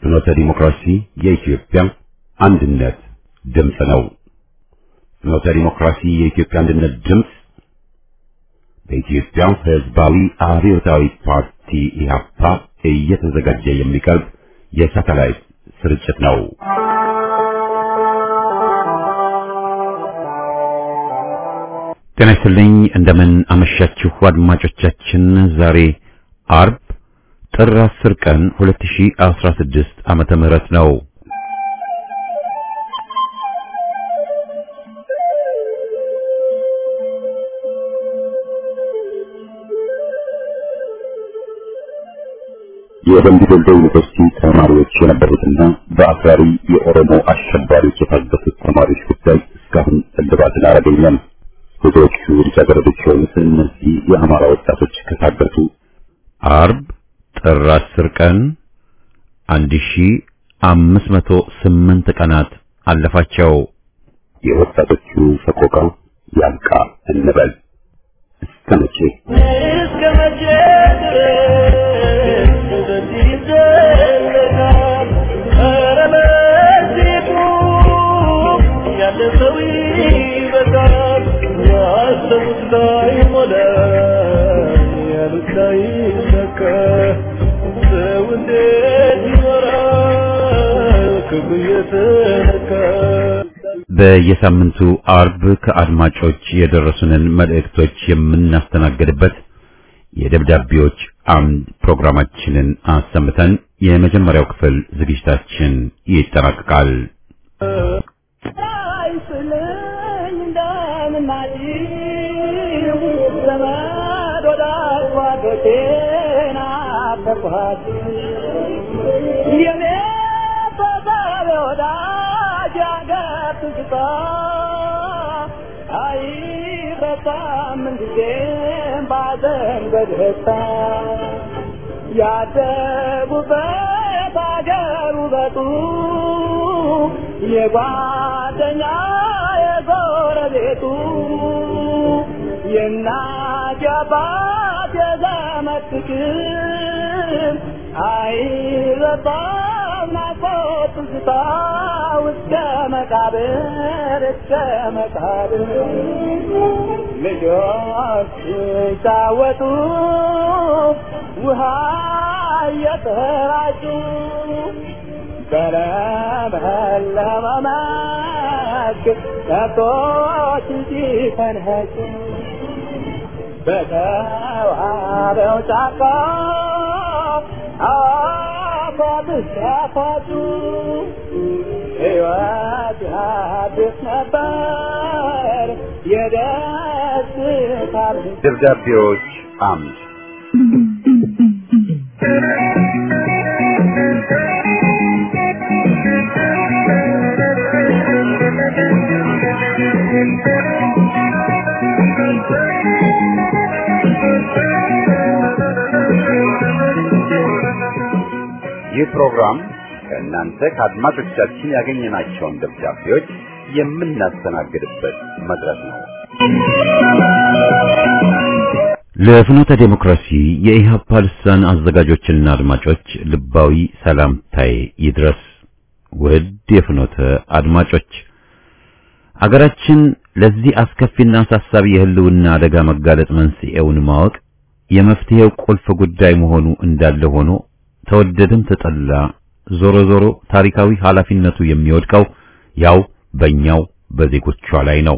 ፍኖተ ዲሞክራሲ የኢትዮጵያ አንድነት ድምፅ ነው። ፍኖተ ዲሞክራሲ የኢትዮጵያ አንድነት ድምፅ በኢትዮጵያ ሕዝባዊ አብዮታዊ ፓርቲ ኢህአፓ እየተዘጋጀ የሚቀርብ የሳተላይት ስርጭት ነው። ጤና ይስጥልኝ። እንደምን አመሻችሁ አድማጮቻችን። ዛሬ አርብ ጥር 10 ቀን 2016 ዓመተ ምህረት ነው። የደምቢ ዶሎ ዩኒቨርሲቲ ተማሪዎች የነበሩትና በአክራሪ የኦሮሞ አሸባሪዎች የታገቱት ተማሪዎች ጉዳይ እስካሁን እልባትን አላገኘም። ብዙዎቹ ልጃገረዶች የሆኑት እነዚህ የአማራ ወጣቶች ከታገቱ አርብ ጥር 10 ቀን 1508 ቀናት አለፋቸው። የወጣቶቹ ሰቆቃ ያልቃ እንበል እስከ መቼ እስከ መቼ ድረስ በዚህ ይዘለቃል? ኧረ በዚህ ቁም፣ ያለ ሰው ይበቃል። ያሰቡት ላይሞላ፣ ያሉት ላይሳካ፣ ሰው እንዴት ይኖራል ክፉ እየተነካ? በየሳምንቱ አርብ ከአድማጮች የደረሱንን መልእክቶች የምናስተናግድበት የደብዳቤዎች አምድ ፕሮግራማችንን አሰምተን የመጀመሪያው ክፍል ዝግጅታችን ይጠናቀቃል። አይስለኝ እንደምናጭ ዘመድ ወዳጅ ጓዶቼን አፈርኳት የኔ ተሳቢ ወዳጅ አገር ትዝታ አይረሳም ምንጊዜም ባዘን በደስታ ያደጉበት አገር ውበቱ የጓደኛ የጎረቤቱ የእናት የአባት የዘመድ ፍቅር አይረሳም ናፍቆት ትዝታ እስከ መቃብር እስከ መቃብር ልጆች ሲጫወቱ ውሃ እየተራጩ በለመለመ መስክ ከብቶች ሲፈንኸጩ በተዋበው ጫካ አፏብስ ያፏጩ ሕይወት ያድስ ነበር የደስታ ብዛት። ደብዳቤዎች አምድ ይህ ፕሮግራም ከእናንተ ከአድማጮቻችን ያገኘናቸውን ደብዳቤዎች የምናስተናግድበት መድረክ ነው። ለፍኖተ ዴሞክራሲ የኢህአፓ ልሳን አዘጋጆችና አድማጮች ልባዊ ሰላምታዬ ይድረስ። ውድ የፍኖተ አድማጮች አገራችን ለዚህ አስከፊና አሳሳቢ የህልውና አደጋ መጋለጥ መንስኤውን ማወቅ የመፍትሄው ቁልፍ ጉዳይ መሆኑ እንዳለ ሆኖ ተወደደም ተጠላ ዞሮ ዞሮ ታሪካዊ ኃላፊነቱ የሚወድቀው ያው በእኛው በዜጎቿ ላይ ነው።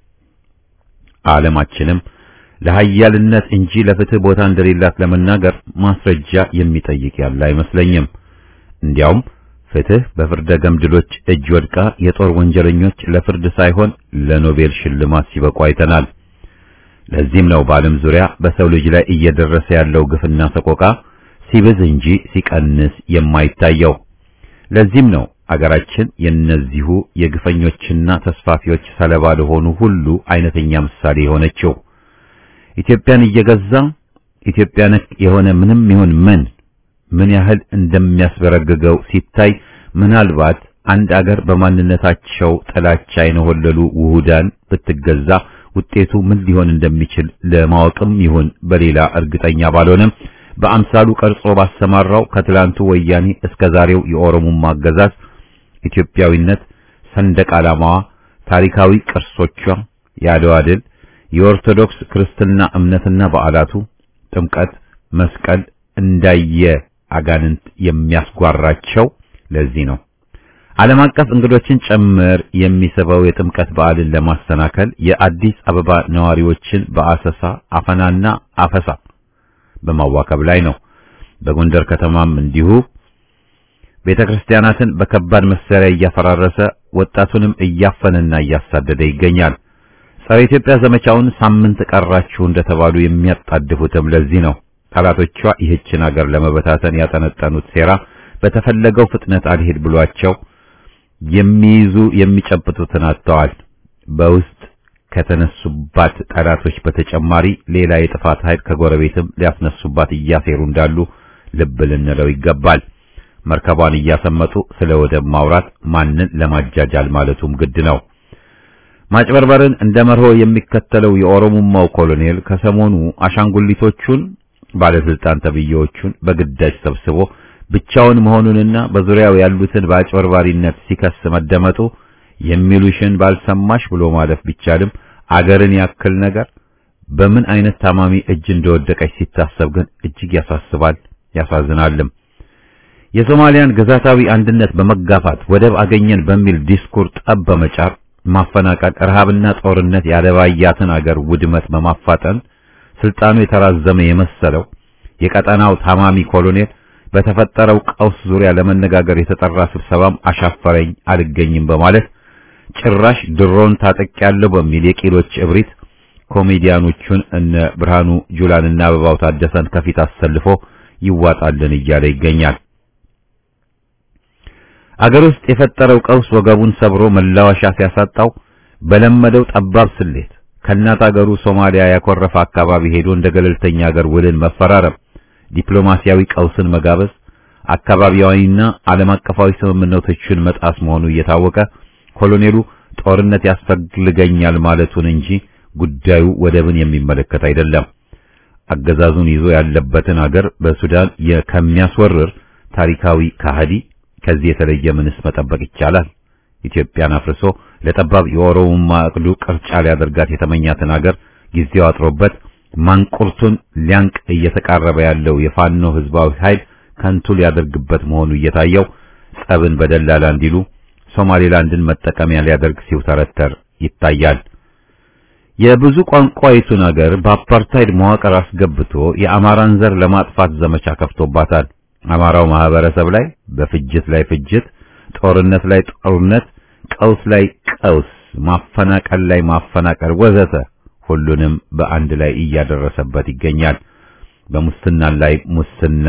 ዓለማችንም ለሀያልነት እንጂ ለፍትህ ቦታ እንደሌላት ለመናገር ማስረጃ የሚጠይቅ ያለ አይመስለኝም። እንዲያውም ፍትህ በፍርደ ገምድሎች እጅ ወድቃ የጦር ወንጀለኞች ለፍርድ ሳይሆን ለኖቤል ሽልማት ሲበቁ አይተናል። ለዚህም ነው በዓለም ዙሪያ በሰው ልጅ ላይ እየደረሰ ያለው ግፍና ሰቆቃ ሲብዝ እንጂ ሲቀንስ የማይታየው። ለዚህም ነው አገራችን የእነዚሁ የግፈኞችና ተስፋፊዎች ሰለባ ለሆኑ ሁሉ አይነተኛ ምሳሌ የሆነችው። ኢትዮጵያን እየገዛ ኢትዮጵያ ነክ የሆነ ምንም ይሁን ምን ምን ያህል እንደሚያስበረግገው ሲታይ ምናልባት አንድ አገር በማንነታቸው ጥላቻ የነሆለሉ ውሁዳን ብትገዛ ውጤቱ ምን ሊሆን እንደሚችል ለማወቅም ይሁን በሌላ እርግጠኛ ባልሆነም በአምሳሉ ቀርጾ ባሰማራው ከትላንቱ ወያኔ እስከ ዛሬው የኦሮሞማ አገዛዝ ኢትዮጵያዊነት፣ ሰንደቅ ዓላማዋ፣ ታሪካዊ ቅርሶቿ፣ የአድዋ ድል፣ የኦርቶዶክስ ክርስትና እምነትና በዓላቱ፣ ጥምቀት፣ መስቀል እንዳየ አጋንንት የሚያስጓራቸው ለዚህ ነው። ዓለም አቀፍ እንግዶችን ጭምር የሚስበው የጥምቀት በዓልን ለማሰናከል የአዲስ አበባ ነዋሪዎችን በአሰሳ አፈናና አፈሳ በማዋከብ ላይ ነው። በጎንደር ከተማም እንዲሁ ቤተ ክርስቲያናትን በከባድ መሳሪያ እያፈራረሰ ወጣቱንም እያፈነና እያሳደደ ይገኛል። ጸረ ኢትዮጵያ ዘመቻውን ሳምንት ቀራችሁ እንደተባሉ የሚያጣድፉትም ለዚህ ነው። ጠላቶቿ ይህችን አገር ለመበታተን ያጠነጠኑት ሴራ በተፈለገው ፍጥነት አልሄድ ብሏቸው የሚይዙ የሚጨብጡትን አጥተዋል። በውስጥ ከተነሱባት ጠላቶች በተጨማሪ ሌላ የጥፋት ኃይል ከጎረቤትም ሊያስነሱባት እያሴሩ እንዳሉ ልብ ልንለው ይገባል። መርከቧን እያሰመጡ ስለ ወደብ ማውራት ማንን ለማጃጃል ማለቱም ግድ ነው። ማጭበርበርን እንደ መርሆ የሚከተለው የኦሮሞማው ኮሎኔል ከሰሞኑ አሻንጉሊቶቹን ባለስልጣን ተብዬዎቹን በግዳጅ ሰብስቦ ብቻውን መሆኑንና በዙሪያው ያሉትን በአጭበርባሪነት ሲከስ መደመጡ የሚሉሽን ባልሰማሽ ብሎ ማለፍ ቢቻልም አገርን ያክል ነገር በምን አይነት ታማሚ እጅ እንደወደቀች ሲታሰብ ግን እጅግ ያሳስባል፣ ያሳዝናልም። የሶማሊያን ግዛታዊ አንድነት በመጋፋት ወደብ አገኘን በሚል ዲስኩር ጠብ በመጫር ማፈናቀል፣ ረሃብና ጦርነት ያለባያትን አገር ውድመት በማፋጠን ስልጣኑ የተራዘመ የመሰለው የቀጠናው ታማሚ ኮሎኔል በተፈጠረው ቀውስ ዙሪያ ለመነጋገር የተጠራ ስብሰባም አሻፈረኝ አልገኝም በማለት ጭራሽ ድሮን ታጠቂያለሁ በሚል የቂሎች እብሪት ኮሜዲያኖቹን እነ ብርሃኑ ጁላንና አበባው ታደሰን ከፊት አሰልፎ ይዋጣልን እያለ ይገኛል። አገር ውስጥ የፈጠረው ቀውስ ወገቡን ሰብሮ መላወሻ ሲያሳጣው በለመደው ጠባብ ስሌት ከእናት አገሩ ሶማሊያ ያኮረፈ አካባቢ ሄዶ እንደ ገለልተኛ አገር ውልን መፈራረም ዲፕሎማሲያዊ ቀውስን መጋበዝ አካባቢያዊና ዓለም አቀፋዊ ስምምነቶችን መጣስ መሆኑ እየታወቀ ኮሎኔሉ ጦርነት ያስፈልገኛል ማለቱን እንጂ ጉዳዩ ወደብን የሚመለከት አይደለም። አገዛዙን ይዞ ያለበትን አገር በሱዳን ከሚያስወርር ታሪካዊ ካህዲ ከዚህ የተለየ ምንስ መጠበቅ ይቻላል? ኢትዮጵያን አፍርሶ ለጠባብ የኦሮሞማ እቅዱ ቅርጫ ሊያደርጋት የተመኛትን አገር ጊዜው አጥሮበት ማንቁርቱን ሊያንቅ እየተቃረበ ያለው የፋኖ ህዝባዊ ኃይል ከንቱ ሊያደርግበት መሆኑ እየታየው ጸብን በደላላ እንዲሉ ሶማሌላንድን መጠቀሚያ ሊያደርግ ሲውተረተር ይታያል። የብዙ ቋንቋይቱን አገር በአፓርታይድ መዋቅር አስገብቶ የአማራን ዘር ለማጥፋት ዘመቻ ከፍቶባታል። አማራው ማህበረሰብ ላይ በፍጅት ላይ ፍጅት፣ ጦርነት ላይ ጦርነት፣ ቀውስ ላይ ቀውስ፣ ማፈናቀል ላይ ማፈናቀል ወዘተ ሁሉንም በአንድ ላይ እያደረሰበት ይገኛል። በሙስና ላይ ሙስና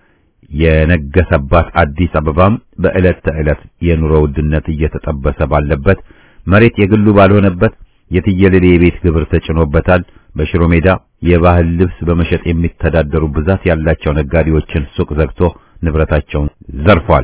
የነገሰባት አዲስ አበባም በዕለት ተዕለት የኑሮ ውድነት እየተጠበሰ ባለበት መሬት የግሉ ባልሆነበት የትየለሌ የቤት ግብር ተጭኖበታል። በሽሮ ሜዳ የባህል ልብስ በመሸጥ የሚተዳደሩ ብዛት ያላቸው ነጋዴዎችን ሱቅ ዘግቶ ንብረታቸውን ዘርፏል።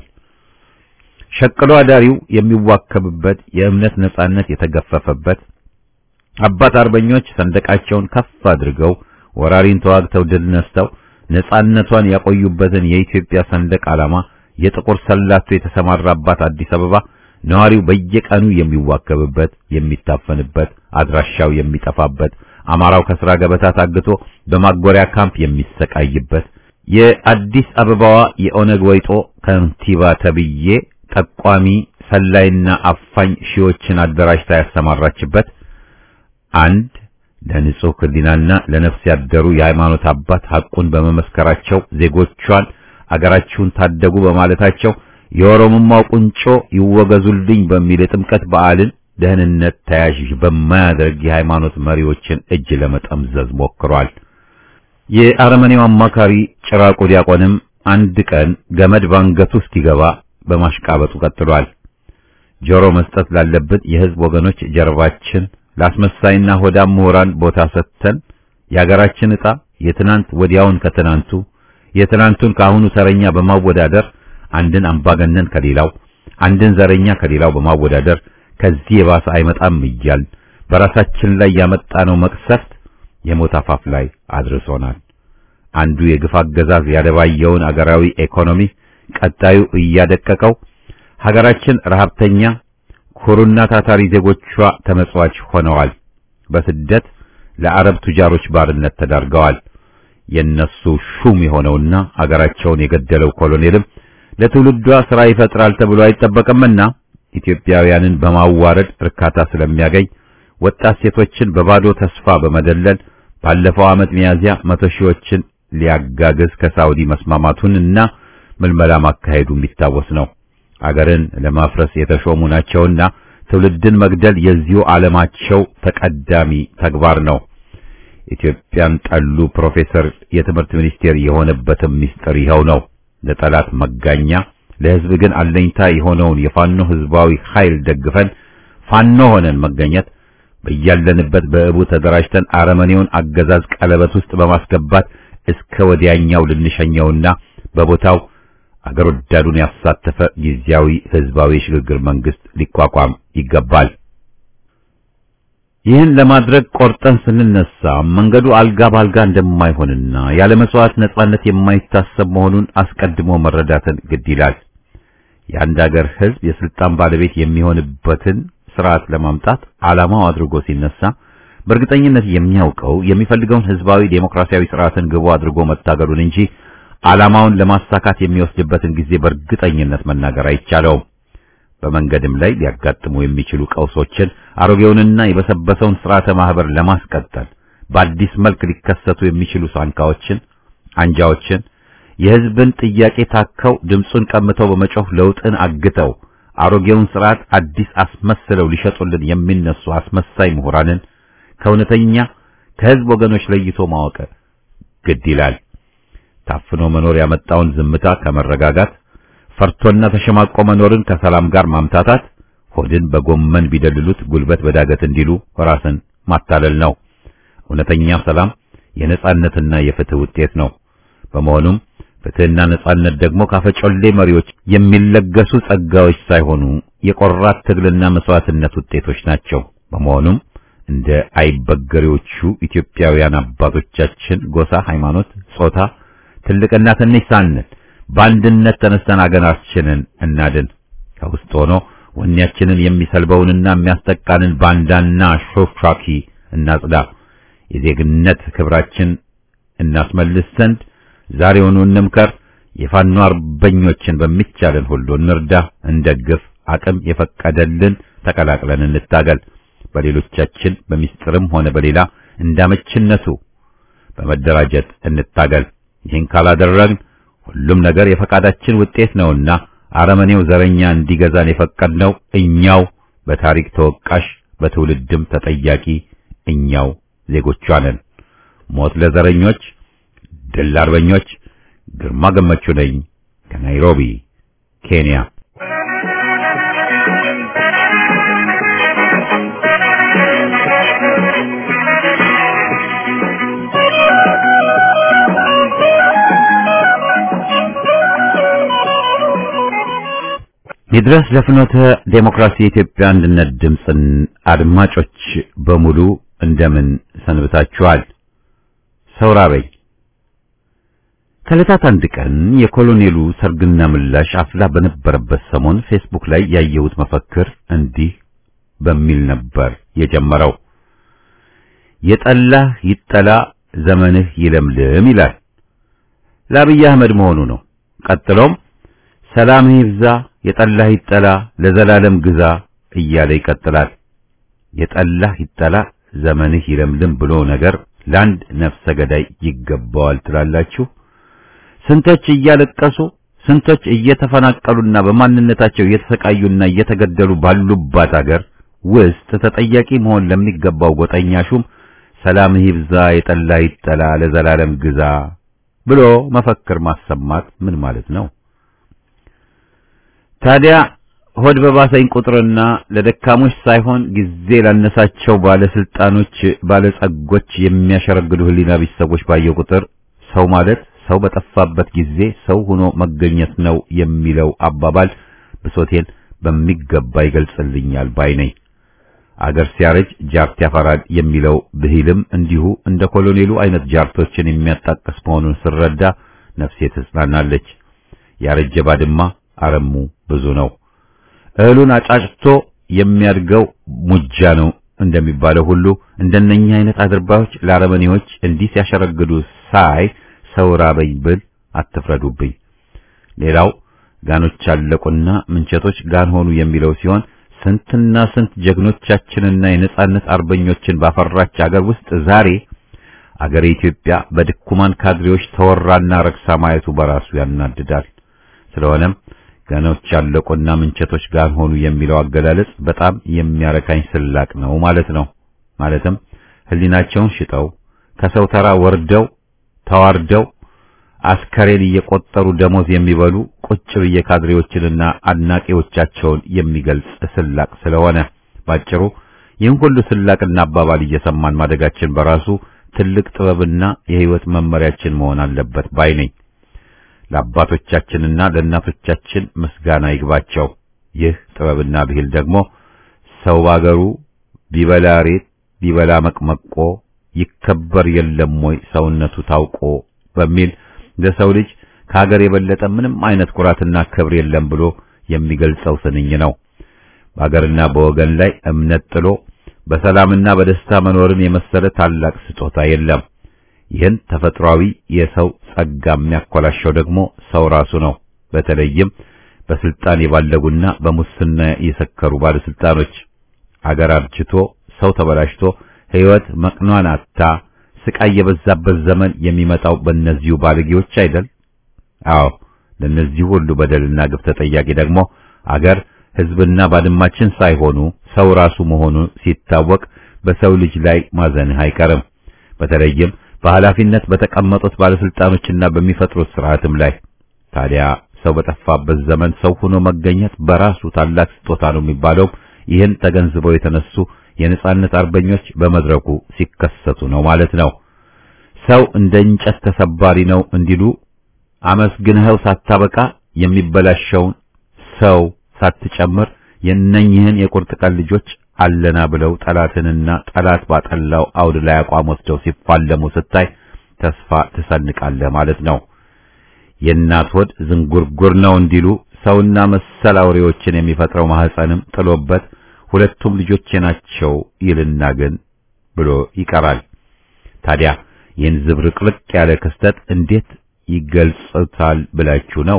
ሸቅሎ አዳሪው የሚዋከብበት የእምነት ነጻነት የተገፈፈበት አባት አርበኞች ሰንደቃቸውን ከፍ አድርገው ወራሪን ተዋግተው ድል ነስተው ነጻነቷን ያቆዩበትን የኢትዮጵያ ሰንደቅ ዓላማ የጥቁር ሰላቶ የተሰማራባት አዲስ አበባ ነዋሪው በየቀኑ የሚዋከብበት፣ የሚታፈንበት፣ አድራሻው የሚጠፋበት፣ አማራው ከስራ ገበታ ታግቶ በማጎሪያ ካምፕ የሚሰቃይበት፣ የአዲስ አበባዋ የኦነግ ወይጦ ከንቲባ ተብዬ ጠቋሚ ሰላይና አፋኝ ሺዎችን አደራጅታ ያሰማራችበት አንድ ለንጹህ ሕሊናና ለነፍስ ያደሩ የሃይማኖት አባት ሐቁን በመመስከራቸው ዜጎቿን አገራችሁን ታደጉ በማለታቸው የኦሮሞማው ቁንጮ ይወገዙልኝ በሚል የጥምቀት በዓልን ደህንነት ተያዥ በማያደርግ የሃይማኖት መሪዎችን እጅ ለመጠምዘዝ ሞክሯል። የአረመኔው አማካሪ ጭራቁ ዲያቆንም አንድ ቀን ገመድ ባንገቱ እስኪገባ በማሽቃበጡ ቀጥሏል። ጆሮ መስጠት ላለብን የህዝብ ወገኖች ጀርባችን ለአስመሳይና ሆዳም ምሁራን ቦታ ሰጥተን የሀገራችን ዕጣ የትናንት ወዲያውን ከትናንቱ የትናንቱን ከአሁኑ ተረኛ በማወዳደር አንድን አምባገነን ከሌላው አንድን ዘረኛ ከሌላው በማወዳደር ከዚህ የባሰ አይመጣም እያል በራሳችን ላይ ያመጣነው መቅሰፍት የሞት አፋፍ ላይ አድርሶናል። አንዱ የግፍ አገዛዝ ያደባየውን አገራዊ ኢኮኖሚ ቀጣዩ እያደቀቀው ሀገራችን ረሀብተኛ ኩሩና ታታሪ ዜጎቿ ተመጽዋች ሆነዋል። በስደት ለአረብ ቱጃሮች ባርነት ተዳርገዋል። የነሱ ሹም የሆነውና አገራቸውን የገደለው ኮሎኔልም ለትውልዷ ሥራ ይፈጥራል ተብሎ አይጠበቅምና ኢትዮጵያውያንን በማዋረድ እርካታ ስለሚያገኝ ወጣት ሴቶችን በባዶ ተስፋ በመደለል ባለፈው ዓመት ሚያዝያ መቶ ሺዎችን ሊያጋግዝ ከሳውዲ መስማማቱን እና ምልመላ ማካሄዱ የሚታወስ ነው። አገርን ለማፍረስ የተሾሙ ናቸውና ትውልድን መግደል የዚሁ ዓለማቸው ተቀዳሚ ተግባር ነው። ኢትዮጵያን ጠሉ ፕሮፌሰር የትምህርት ሚኒስቴር የሆነበትም ምስጢር ይኸው ነው። ለጠላት መጋኛ ለሕዝብ ግን አለኝታ የሆነውን የፋኖ ሕዝባዊ ኃይል ደግፈን ፋኖ ሆነን መገኘት በያለንበት በእቡ ተደራጅተን አረመኔውን አገዛዝ ቀለበት ውስጥ በማስገባት እስከ ወዲያኛው ልንሸኘውና በቦታው አገር ወዳዱን ያሳተፈ ጊዜያዊ ሕዝባዊ የሽግግር መንግስት ሊቋቋም ይገባል። ይህን ለማድረግ ቆርጠን ስንነሳ መንገዱ አልጋ ባልጋ እንደማይሆንና ያለ መስዋዕት ነጻነት የማይታሰብ መሆኑን አስቀድሞ መረዳትን ግድ ይላል። የአንድ አገር ሕዝብ የስልጣን ባለቤት የሚሆንበትን ስርዓት ለማምጣት ዓላማው አድርጎ ሲነሳ በእርግጠኝነት የሚያውቀው የሚፈልገውን ሕዝባዊ ዴሞክራሲያዊ ስርዓትን ግቡ አድርጎ መታገሉን እንጂ ዓላማውን ለማሳካት የሚወስድበትን ጊዜ በእርግጠኝነት መናገር አይቻለውም። በመንገድም ላይ ሊያጋጥሙ የሚችሉ ቀውሶችን አሮጌውንና የበሰበሰውን ስርዓተ ማህበር ለማስቀጠል በአዲስ መልክ ሊከሰቱ የሚችሉ ሳንካዎችን፣ አንጃዎችን የህዝብን ጥያቄ ታከው ድምፁን ቀምተው በመጮህ ለውጥን አግተው አሮጌውን ስርዓት አዲስ አስመስለው ሊሸጡልን የሚነሱ አስመሳይ ምሁራንን ከእውነተኛ ከህዝብ ወገኖች ለይቶ ማወቅ ግድ ይላል። ታፍኖ መኖር ያመጣውን ዝምታ ከመረጋጋት ፈርቶና ተሸማቆ መኖርን ከሰላም ጋር ማምታታት ሆድን በጎመን ቢደልሉት ጉልበት በዳገት እንዲሉ ራስን ማታለል ነው። እውነተኛ ሰላም የነጻነትና የፍትህ ውጤት ነው። በመሆኑም ፍትህና ነጻነት ደግሞ ካፈጮሌ መሪዎች የሚለገሱ ጸጋዎች ሳይሆኑ የቆራት ትግልና መስዋዕትነት ውጤቶች ናቸው። በመሆኑም እንደ አይበገሬዎቹ ኢትዮጵያውያን አባቶቻችን ጎሳ፣ ሃይማኖት፣ ጾታ፣ ትልቅና ትንሽ ሳንል በአንድነት ተነስተን አገራችንን እናድን። ከውስጥ ሆኖ ወኔያችንን የሚሰልበውንና የሚያስጠቃንን ባንዳና ሾፍሻኪ እናጽዳ። የዜግነት ክብራችን እናስመልስ ዘንድ ዛሬውኑ እንምከር። የፋኖ አርበኞችን በሚቻለን ሁሉ እንርዳ፣ እንደግፍ። አቅም የፈቀደልን ተቀላቅለን እንታገል። በሌሎቻችን በሚስጥርም ሆነ በሌላ እንዳመችነቱ በመደራጀት እንታገል። ይህን ካላደረግን ሁሉም ነገር የፈቃዳችን ውጤት ነውና አረመኔው ዘረኛ እንዲገዛን የፈቀድነው እኛው በታሪክ ተወቃሽ በትውልድም ተጠያቂ እኛው ዜጎቿ ነን። ሞት ለዘረኞች፣ ድል ለአርበኞች። ግርማ ገመቹ ነኝ ከናይሮቢ ኬንያ። ይድረስ ለፍኖተ ዴሞክራሲ የኢትዮጵያ አንድነት ድምፅን አድማጮች በሙሉ እንደምን ሰንብታችኋል? ሰውራበኝ ከዕለታት አንድ ቀን የኮሎኔሉ ሰርግና ምላሽ አፍላ በነበረበት ሰሞን ፌስቡክ ላይ ያየሁት መፈክር እንዲህ በሚል ነበር የጀመረው። የጠላህ ይጠላ ዘመንህ ይለምልም ይላል። ለአብይ አህመድ መሆኑ ነው። ቀጥሎም ሰላምህ ይብዛ የጠላህ ይጠላ ለዘላለም ግዛ እያለ ይቀጥላል። የጠላህ ይጠላ ዘመንህ ይለምልም ብሎ ነገር ለአንድ ነፍሰ ገዳይ ይገባዋል ትላላችሁ? ስንቶች እያለቀሱ ስንቶች እየተፈናቀሉና በማንነታቸው እየተሰቃዩና እየተገደሉ ባሉባት አገር ውስጥ ተጠያቂ መሆን ለሚገባው ጎጠኛ ሹም ሰላምህ ይብዛ የጠላህ ይጠላ ለዘላለም ግዛ ብሎ መፈክር ማሰማት ምን ማለት ነው? ታዲያ ሆድ በባሰኝ ቁጥርና ለደካሞች ሳይሆን ጊዜ ላነሳቸው ባለስልጣኖች፣ ባለጸጎች የሚያሸረግዱ ህሊና ቢስ ሰዎች ባየው ቁጥር ሰው ማለት ሰው በጠፋበት ጊዜ ሰው ሆኖ መገኘት ነው የሚለው አባባል ብሶቴን በሚገባ ይገልጽልኛል ባይ ነኝ። አገር ሲያረጅ ጃርት ያፈራል የሚለው ብሂልም እንዲሁ እንደ ኮሎኔሉ አይነት ጃርቶችን የሚያጣቅስ መሆኑን ስረዳ ነፍሴ ትጽናናለች። ያረጀ ባድማ አረሙ ብዙ ነው። እህሉን አጫጭቶ የሚያድገው ሙጃ ነው እንደሚባለው ሁሉ እንደነኛ አይነት አድርባዮች ለአረመኔዎች እንዲህ ሲያሸረግዱ ሳይ ሰው ራበኝ ብል አትፍረዱብኝ። ሌላው ጋኖች አለቁና ምንቸቶች ጋን ሆኑ የሚለው ሲሆን ስንትና ስንት ጀግኖቻችንና የነጻነት አርበኞችን ባፈራች አገር ውስጥ ዛሬ አገር ኢትዮጵያ በድኩማን ካድሬዎች ተወራና ረክሳ ማየቱ በራሱ ያናድዳል። ስለሆነም ጋኖች አለቁና ምንቸቶች ጋን ሆኑ የሚለው አገላለጽ በጣም የሚያረካኝ ስላቅ ነው ማለት ነው። ማለትም ሕሊናቸውን ሽጠው ከሰው ተራ ወርደው ተዋርደው አስከሬን እየቆጠሩ ደሞዝ የሚበሉ ቁጭ ብዬ ካድሬዎችንና አድናቂዎቻቸውን የሚገልጽ ስላቅ ስለሆነ ባጭሩ ይህን ሁሉ ስላቅና አባባል እየሰማን ማደጋችን በራሱ ትልቅ ጥበብና የሕይወት መመሪያችን መሆን አለበት ባይ ነኝ። ለአባቶቻችንና ለእናቶቻችን ምስጋና ይግባቸው። ይህ ጥበብና ብሂል ደግሞ ሰው ባገሩ ቢበላ ሬት ቢበላ መቅመቆ ይከበር የለም ወይ ሰውነቱ ታውቆ በሚል ለሰው ልጅ ከሀገር የበለጠ ምንም አይነት ኩራትና ክብር የለም ብሎ የሚገልጸው ስንኝ ነው። በሀገርና በወገን ላይ እምነት ጥሎ በሰላምና በደስታ መኖርን የመሰለ ታላቅ ስጦታ የለም። ይህን ተፈጥሯዊ የሰው ጸጋ የሚያኮላሸው ደግሞ ሰው ራሱ ነው። በተለይም በስልጣን የባለጉና በሙስና የሰከሩ ባለስልጣኖች አገር አርጅቶ ሰው ተበላሽቶ ሕይወት መቅኗን አታ ስቃይ የበዛበት ዘመን የሚመጣው በእነዚሁ ባለጌዎች አይደል? አዎ፣ ለእነዚህ ሁሉ በደልና ግፍ ተጠያቂ ደግሞ አገር ሕዝብና ባድማችን ሳይሆኑ ሰው ራሱ መሆኑ ሲታወቅ በሰው ልጅ ላይ ማዘንህ አይቀርም። በተለይም በኃላፊነት በተቀመጡት ባለስልጣኖችና በሚፈጥሩት ስርዓትም ላይ ታዲያ ሰው በጠፋበት ዘመን ሰው ሆኖ መገኘት በራሱ ታላቅ ስጦታ ነው የሚባለው ይህን ተገንዝበው የተነሱ የነጻነት አርበኞች በመድረኩ ሲከሰቱ ነው ማለት ነው። ሰው እንደ እንጨት ተሰባሪ ነው እንዲሉ አመስግንኸው ሳታበቃ የሚበላሸውን ሰው ሳትጨምር የእነኝህን የቁርጥ ቀን ልጆች አለና ብለው ጠላትንና ጠላት ባጠላው አውድ ላይ አቋም ወስደው ሲፋለሙ ስታይ ተስፋ ትሰንቃለህ ማለት ነው። የእናት ሆድ ዝንጉርጉር ነው እንዲሉ ሰውና መሰል አውሬዎችን የሚፈጥረው ማህፀንም ጥሎበት ሁለቱም ልጆቼ ናቸው ይልና ግን ብሎ ይቀራል። ታዲያ ይህን ዝብርቅርቅ ያለ ክስተት እንዴት ይገልጹታል ብላችሁ ነው?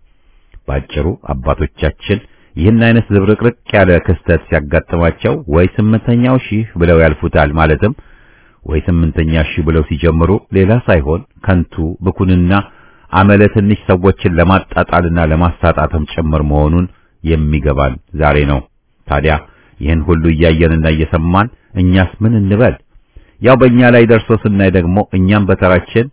ባጭሩ አባቶቻችን ይህን አይነት ዝብርቅርቅ ያለ ክስተት ሲያጋጥማቸው ወይ ስምንተኛው ሺህ ብለው ያልፉታል። ማለትም ወይ ስምንተኛ ሺህ ብለው ሲጀምሩ ሌላ ሳይሆን ከንቱ ብኩንና አመለ ትንሽ ሰዎችን ለማጣጣልና ለማሳጣትም ጭምር መሆኑን የሚገባን ዛሬ ነው። ታዲያ ይህን ሁሉ እያየንና እየሰማን እኛስ ምን እንበል? ያው በእኛ ላይ ደርሶ ስናይ ደግሞ እኛም በተራችን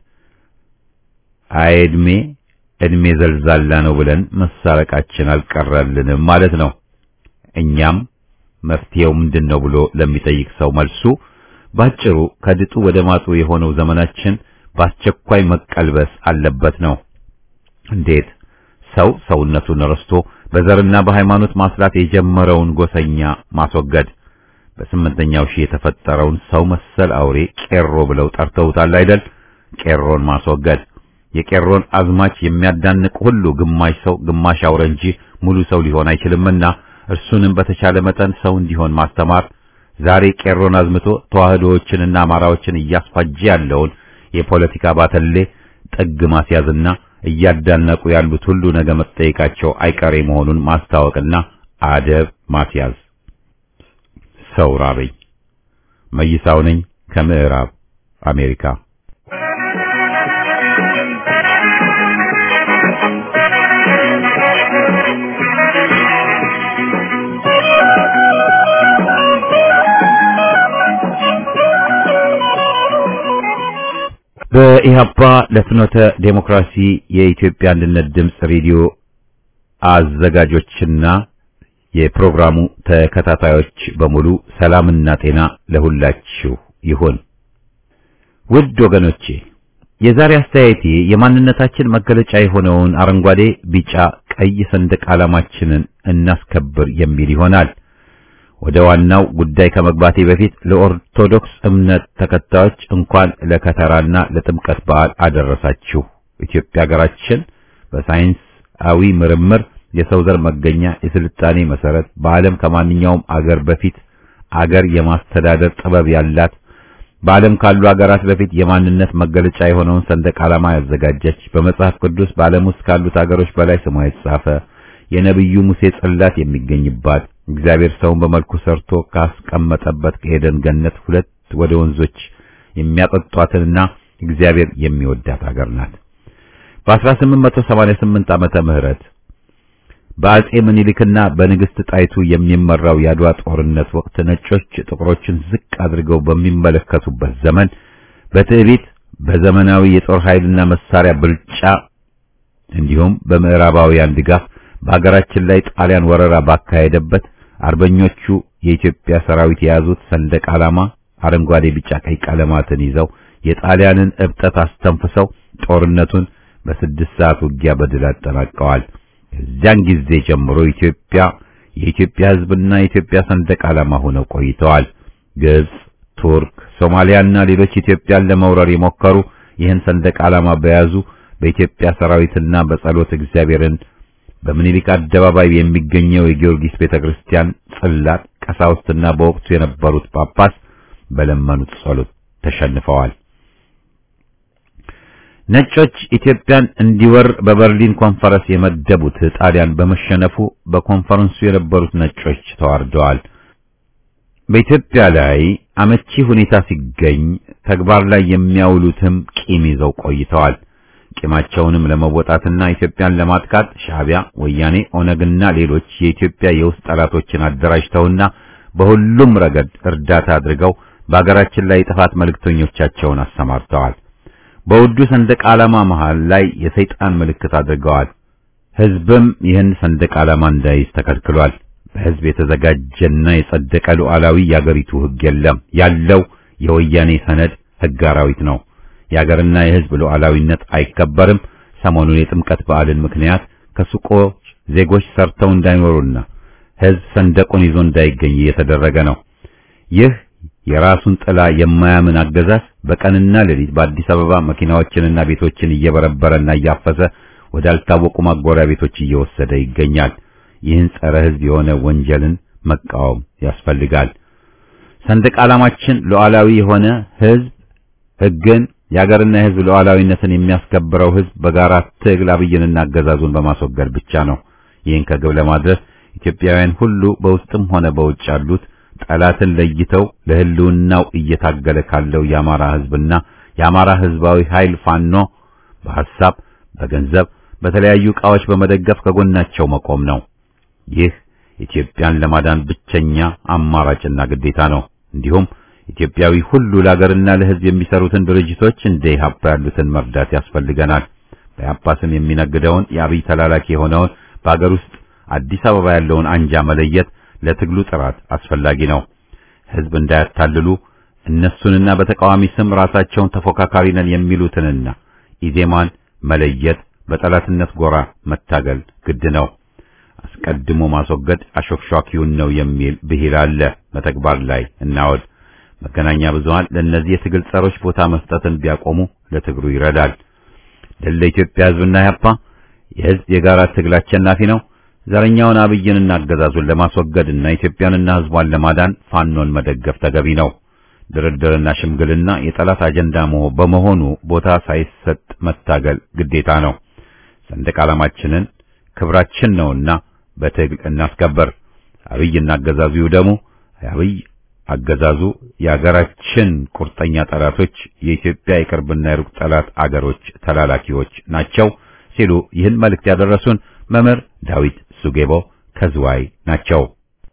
አይድሜ እድሜ ዘልዛላ ነው ብለን መሳረቃችን አልቀረልንም ማለት ነው። እኛም መፍትሄው ምንድን ነው ብሎ ለሚጠይቅ ሰው መልሱ ባጭሩ ከድጡ ወደ ማጡ የሆነው ዘመናችን በአስቸኳይ መቀልበስ አለበት ነው። እንዴት? ሰው ሰውነቱን ረስቶ በዘርና በሃይማኖት ማስላት የጀመረውን ጎሰኛ ማስወገድ፣ በስምንተኛው ሺህ የተፈጠረውን ሰው መሰል አውሬ ቄሮ ብለው ጠርተውታል አይደል? ቄሮን ማስወገድ የቄሮን አዝማች የሚያዳንቅ ሁሉ ግማሽ ሰው ግማሽ አውሬ እንጂ ሙሉ ሰው ሊሆን አይችልምና እርሱንም በተቻለ መጠን ሰው እንዲሆን ማስተማር ዛሬ ቄሮን አዝምቶ ተዋህዶዎችንና አማራዎችን እያስፋጀ ያለውን የፖለቲካ ባተሌ ጥግ ማስያዝና እያዳነቁ ያሉት ሁሉ ነገ መጠየቃቸው አይቀሬ መሆኑን ማስታወቅና አደብ ማስያዝ። ሰው ራበኝ። መይሳው ነኝ ከምዕራብ አሜሪካ። በኢህአፓ ለፍኖተ ዴሞክራሲ የኢትዮጵያ አንድነት ድምፅ ሬዲዮ አዘጋጆችና የፕሮግራሙ ተከታታዮች በሙሉ ሰላምና ጤና ለሁላችሁ ይሁን። ውድ ወገኖቼ የዛሬ አስተያየቴ የማንነታችን መገለጫ የሆነውን አረንጓዴ፣ ቢጫ፣ ቀይ ሰንደቅ ዓላማችንን እናስከብር የሚል ይሆናል። ወደ ዋናው ጉዳይ ከመግባቴ በፊት ለኦርቶዶክስ እምነት ተከታዮች እንኳን ለከተራና ለጥምቀት በዓል አደረሳችሁ። ኢትዮጵያ ሀገራችን በሳይንሳዊ ምርምር የሰው ዘር መገኛ፣ የስልጣኔ መሰረት፣ በዓለም ከማንኛውም አገር በፊት አገር የማስተዳደር ጥበብ ያላት በዓለም ካሉ አገራት በፊት የማንነት መገለጫ የሆነውን ሰንደቅ ዓላማ ያዘጋጀች በመጽሐፍ ቅዱስ በዓለም ውስጥ ካሉት አገሮች በላይ ስሟ የተጻፈ የነቢዩ ሙሴ ጽላት የሚገኝባት እግዚአብሔር ሰውን በመልኩ ሰርቶ ካስቀመጠበት ከኤደን ገነት ሁለት ወደ ወንዞች የሚያጠጧትንና እግዚአብሔር የሚወዳት አገር ናት። በ1888 ዓመተ ምህረት በአጼ ምኒልክና በንግስት ጣይቱ የሚመራው የአድዋ ጦርነት ወቅት ነጮች ጥቁሮችን ዝቅ አድርገው በሚመለከቱበት ዘመን በትዕቢት በዘመናዊ የጦር ኃይልና መሳሪያ ብልጫ እንዲሁም በምዕራባውያን ድጋፍ በሀገራችን ላይ ጣሊያን ወረራ ባካሄደበት አርበኞቹ የኢትዮጵያ ሰራዊት የያዙት ሰንደቅ ዓላማ አረንጓዴ፣ ቢጫ፣ ቀይ ቀለማትን ይዘው የጣሊያንን እብጠት አስተንፍሰው ጦርነቱን በስድስት ሰዓት ውጊያ በድል አጠናቀዋል። ከዚያን ጊዜ ጀምሮ ኢትዮጵያ የኢትዮጵያ ሕዝብና የኢትዮጵያ ሰንደቅ ዓላማ ሆነው ቆይተዋል። ግብጽ፣ ቱርክ፣ ሶማሊያና ሌሎች ኢትዮጵያን ለመውረር የሞከሩ ይህን ሰንደቅ ዓላማ በያዙ በኢትዮጵያ ሰራዊትና በጸሎት እግዚአብሔርን በምኒልክ አደባባይ የሚገኘው የጊዮርጊስ ቤተክርስቲያን ጽላት ቀሳውስትና በወቅቱ የነበሩት ጳጳስ በለመኑት ጸሎት ተሸንፈዋል። ነጮች ኢትዮጵያን እንዲወር በበርሊን ኮንፈረንስ የመደቡት ጣሊያን በመሸነፉ በኮንፈረንሱ የነበሩት ነጮች ተዋርደዋል። በኢትዮጵያ ላይ አመቺ ሁኔታ ሲገኝ ተግባር ላይ የሚያውሉትም ቂም ይዘው ቆይተዋል። ቂማቸውንም ለመወጣትና ኢትዮጵያን ለማጥቃት ሻዕቢያ፣ ወያኔ፣ ኦነግና ሌሎች የኢትዮጵያ የውስጥ ጠላቶችን አደራጅተውና በሁሉም ረገድ እርዳታ አድርገው በአገራችን ላይ የጥፋት መልእክተኞቻቸውን አሰማርተዋል። በውዱ ሰንደቅ ዓላማ መሃል ላይ የሰይጣን ምልክት አድርገዋል። ሕዝብም ይህን ሰንደቅ ዓላማ እንዳይዝ ተከልክሏል። በሕዝብ የተዘጋጀና የጸደቀ ሉዓላዊ የአገሪቱ ሕግ የለም። ያለው የወያኔ ሰነድ ሕግ አራዊት ነው። የአገርና የሕዝብ ሉዓላዊነት አይከበርም። ሰሞኑን የጥምቀት በዓልን ምክንያት ከሱቆች ዜጎች ሰርተው እንዳይኖሩና ሕዝብ ሰንደቁን ይዞ እንዳይገኝ እየተደረገ ነው። ይህ የራሱን ጥላ የማያምን አገዛዝ በቀንና ሌሊት በአዲስ አበባ መኪናዎችንና ቤቶችን እየበረበረና እያፈሰ ወዳልታወቁ ማጎሪያ ቤቶች እየወሰደ ይገኛል። ይህን ጸረ ሕዝብ የሆነ ወንጀልን መቃወም ያስፈልጋል። ሰንደቅ ዓላማችን ሉዓላዊ የሆነ ሕዝብ ሕግን የአገርና የሕዝብ ሉዓላዊነትን የሚያስከብረው ሕዝብ በጋራ ትግል አብይንና አገዛዙን በማስወገድ ብቻ ነው። ይህን ከግብ ለማድረስ ኢትዮጵያውያን ሁሉ በውስጥም ሆነ በውጭ ያሉት ጠላትን ለይተው ለህልውናው እየታገለ ካለው የአማራ ሕዝብና የአማራ ሕዝባዊ ኃይል ፋኖ በሐሳብ፣ በገንዘብ፣ በተለያዩ ዕቃዎች በመደገፍ ከጎናቸው መቆም ነው። ይህ ኢትዮጵያን ለማዳን ብቸኛ አማራጭና ግዴታ ነው። እንዲሁም ኢትዮጵያዊ ሁሉ ለሀገርና ለሕዝብ የሚሰሩትን ድርጅቶች እንደ ኢህአፓ ያሉትን መርዳት ያስፈልገናል። በኢህአፓ ስም የሚነግደውን የአብይ ተላላኪ የሆነውን በአገር ውስጥ አዲስ አበባ ያለውን አንጃ መለየት ለትግሉ ጥራት አስፈላጊ ነው። ሕዝብ እንዳያታልሉ እነሱንና በተቃዋሚ ስም ራሳቸውን ተፎካካሪ ነን የሚሉትንና ኢዜማን መለየት በጠላትነት ጎራ መታገል ግድ ነው። አስቀድሞ ማስወገድ አሾክሿኪውን ነው የሚል ብሂል አለ። በተግባር ላይ እናወድ። መገናኛ ብዙሃን ለእነዚህ የትግል ጸሮች ቦታ መስጠትን ቢያቆሙ ለትግሩ ይረዳል። ድል ለኢትዮጵያ ሕዝብና ኢህአፓ። የሕዝብ የጋራ ትግል አሸናፊ ነው። ዘረኛውን አብይንና አገዛዙን ለማስወገድና ኢትዮጵያንና ሕዝቧን ለማዳን ፋኖን መደገፍ ተገቢ ነው። ድርድርና ሽምግልና የጠላት አጀንዳ በመሆኑ ቦታ ሳይሰጥ መታገል ግዴታ ነው። ሰንደቅ ዓላማችንን ክብራችን ነውና በትግል እናስከበር። አብይና አገዛዙ ይውደሙ። አብይ አገዛዙ የአገራችን ቁርጠኛ ጠላቶች፣ የኢትዮጵያ የቅርብና የሩቅ ጠላት አገሮች ተላላኪዎች ናቸው ሲሉ ይህን መልእክት ያደረሱን መምህር ዳዊት ሱጌቦ ከዝዋይ ናቸው።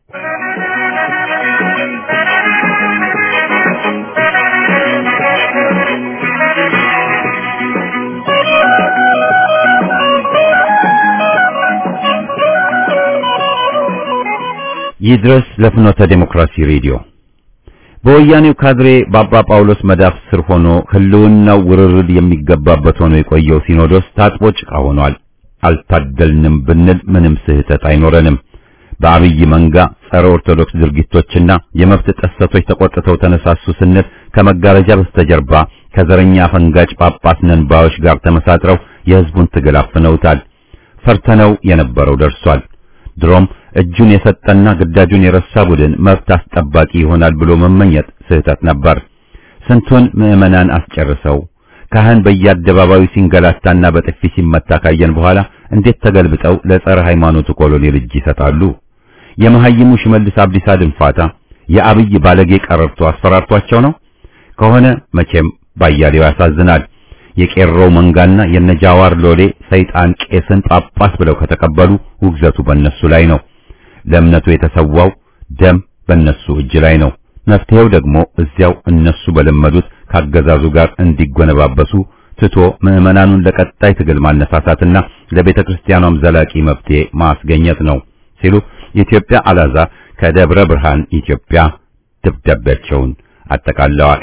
ይድረስ ለፍኖተ ዴሞክራሲ ሬዲዮ በወያኔው ካድሬ በአባ ጳውሎስ መዳፍ ስር ሆኖ ህልውናው ውርርድ የሚገባበት ሆኖ የቆየው ሲኖዶስ ታጥቦ ጭቃ ሆኗል። አልታደልንም ብንል ምንም ስህተት አይኖረንም። በአብይ መንጋ ጸረ ኦርቶዶክስ ድርጊቶችና የመብት ጥሰቶች ተቆጥተው ተነሳሱ ስንል ከመጋረጃ በስተጀርባ ከዘረኛ ፈንጋጭ ጳጳስ ነን ባዮች ጋር ተመሳጥረው የህዝቡን ትግል አፍነውታል። ፈርተነው የነበረው ደርሷል። ድሮም እጁን የሰጠና ግዳጁን የረሳ ቡድን መብት አስጠባቂ ይሆናል ብሎ መመኘት ስህተት ነበር። ስንቱን ምዕመናን አስጨርሰው ካህን በየአደባባዩ ሲንገላታና በጥፊ ሲመታ ካየን በኋላ እንዴት ተገልብጠው ለጸረ ሃይማኖቱ ኮሎኔል እጅ ይሰጣሉ? የመሐይሙ ሽመልስ አብዲሳ ድንፋታ የአብይ ባለጌ ቀረርቶ አስፈራርቷቸው ነው ከሆነ መቼም ባያሌው ያሳዝናል። የቄሮው መንጋና የነጃዋር ሎሌ ሰይጣን ቄስን ጳጳስ ብለው ከተቀበሉ ውግዘቱ በእነሱ ላይ ነው። ለእምነቱ የተሰዋው ደም በእነሱ እጅ ላይ ነው። መፍትሄው ደግሞ እዚያው እነሱ በለመዱት ካገዛዙ ጋር እንዲጎነባበሱ ትቶ ምዕመናኑን ለቀጣይ ትግል ማነሳሳትና ለቤተ ክርስቲያኗም ዘላቂ መፍትሄ ማስገኘት ነው ሲሉ የኢትዮጵያ አላዛር ከደብረ ብርሃን ኢትዮጵያ ደብዳቤያቸውን አጠቃለዋል።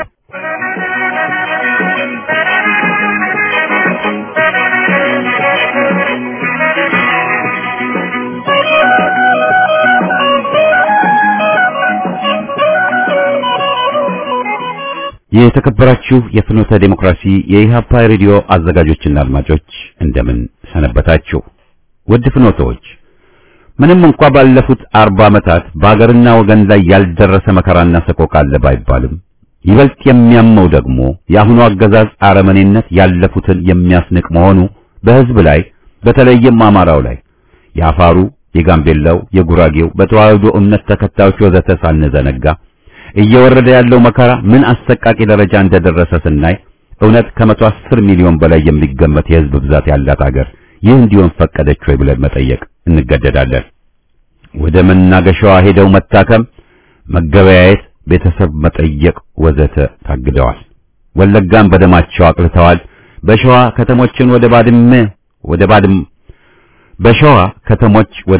የተከበራችሁ የፍኖተ ዴሞክራሲ የኢሃፓ ሬዲዮ አዘጋጆችና አድማጮች እንደምን ሰነበታችሁ? ውድ ፍኖተዎች፣ ምንም እንኳ ባለፉት አርባ ዓመታት በአገርና ወገን ላይ ያልደረሰ መከራና ሰቆቃ አለ ባይባልም ይበልጥ የሚያመው ደግሞ የአሁኑ አገዛዝ አረመኔነት ያለፉትን የሚያስንቅ መሆኑ በሕዝብ ላይ በተለይም አማራው ላይ የአፋሩ፣ የጋምቤላው፣ የጉራጌው በተዋህዶ እምነት ተከታዮች ወዘተ ሳንዘነጋ እየወረደ ያለው መከራ ምን አሰቃቂ ደረጃ እንደደረሰ ስናይ እውነት ከመቶ አስር ሚሊዮን በላይ የሚገመት የሕዝብ ብዛት ያላት አገር ይህ እንዲሆን ፈቀደች ወይ ብለን መጠየቅ እንገደዳለን። ወደ መናገሻዋ ሄደው መታከም፣ መገበያየት፣ ቤተሰብ መጠየቅ ወዘተ ታግደዋል። ወለጋን በደማቸው አቅልተዋል። በሸዋ ከተሞችን ወደ ባድመ ወደ ባድም በሸዋ ከተሞች ወደ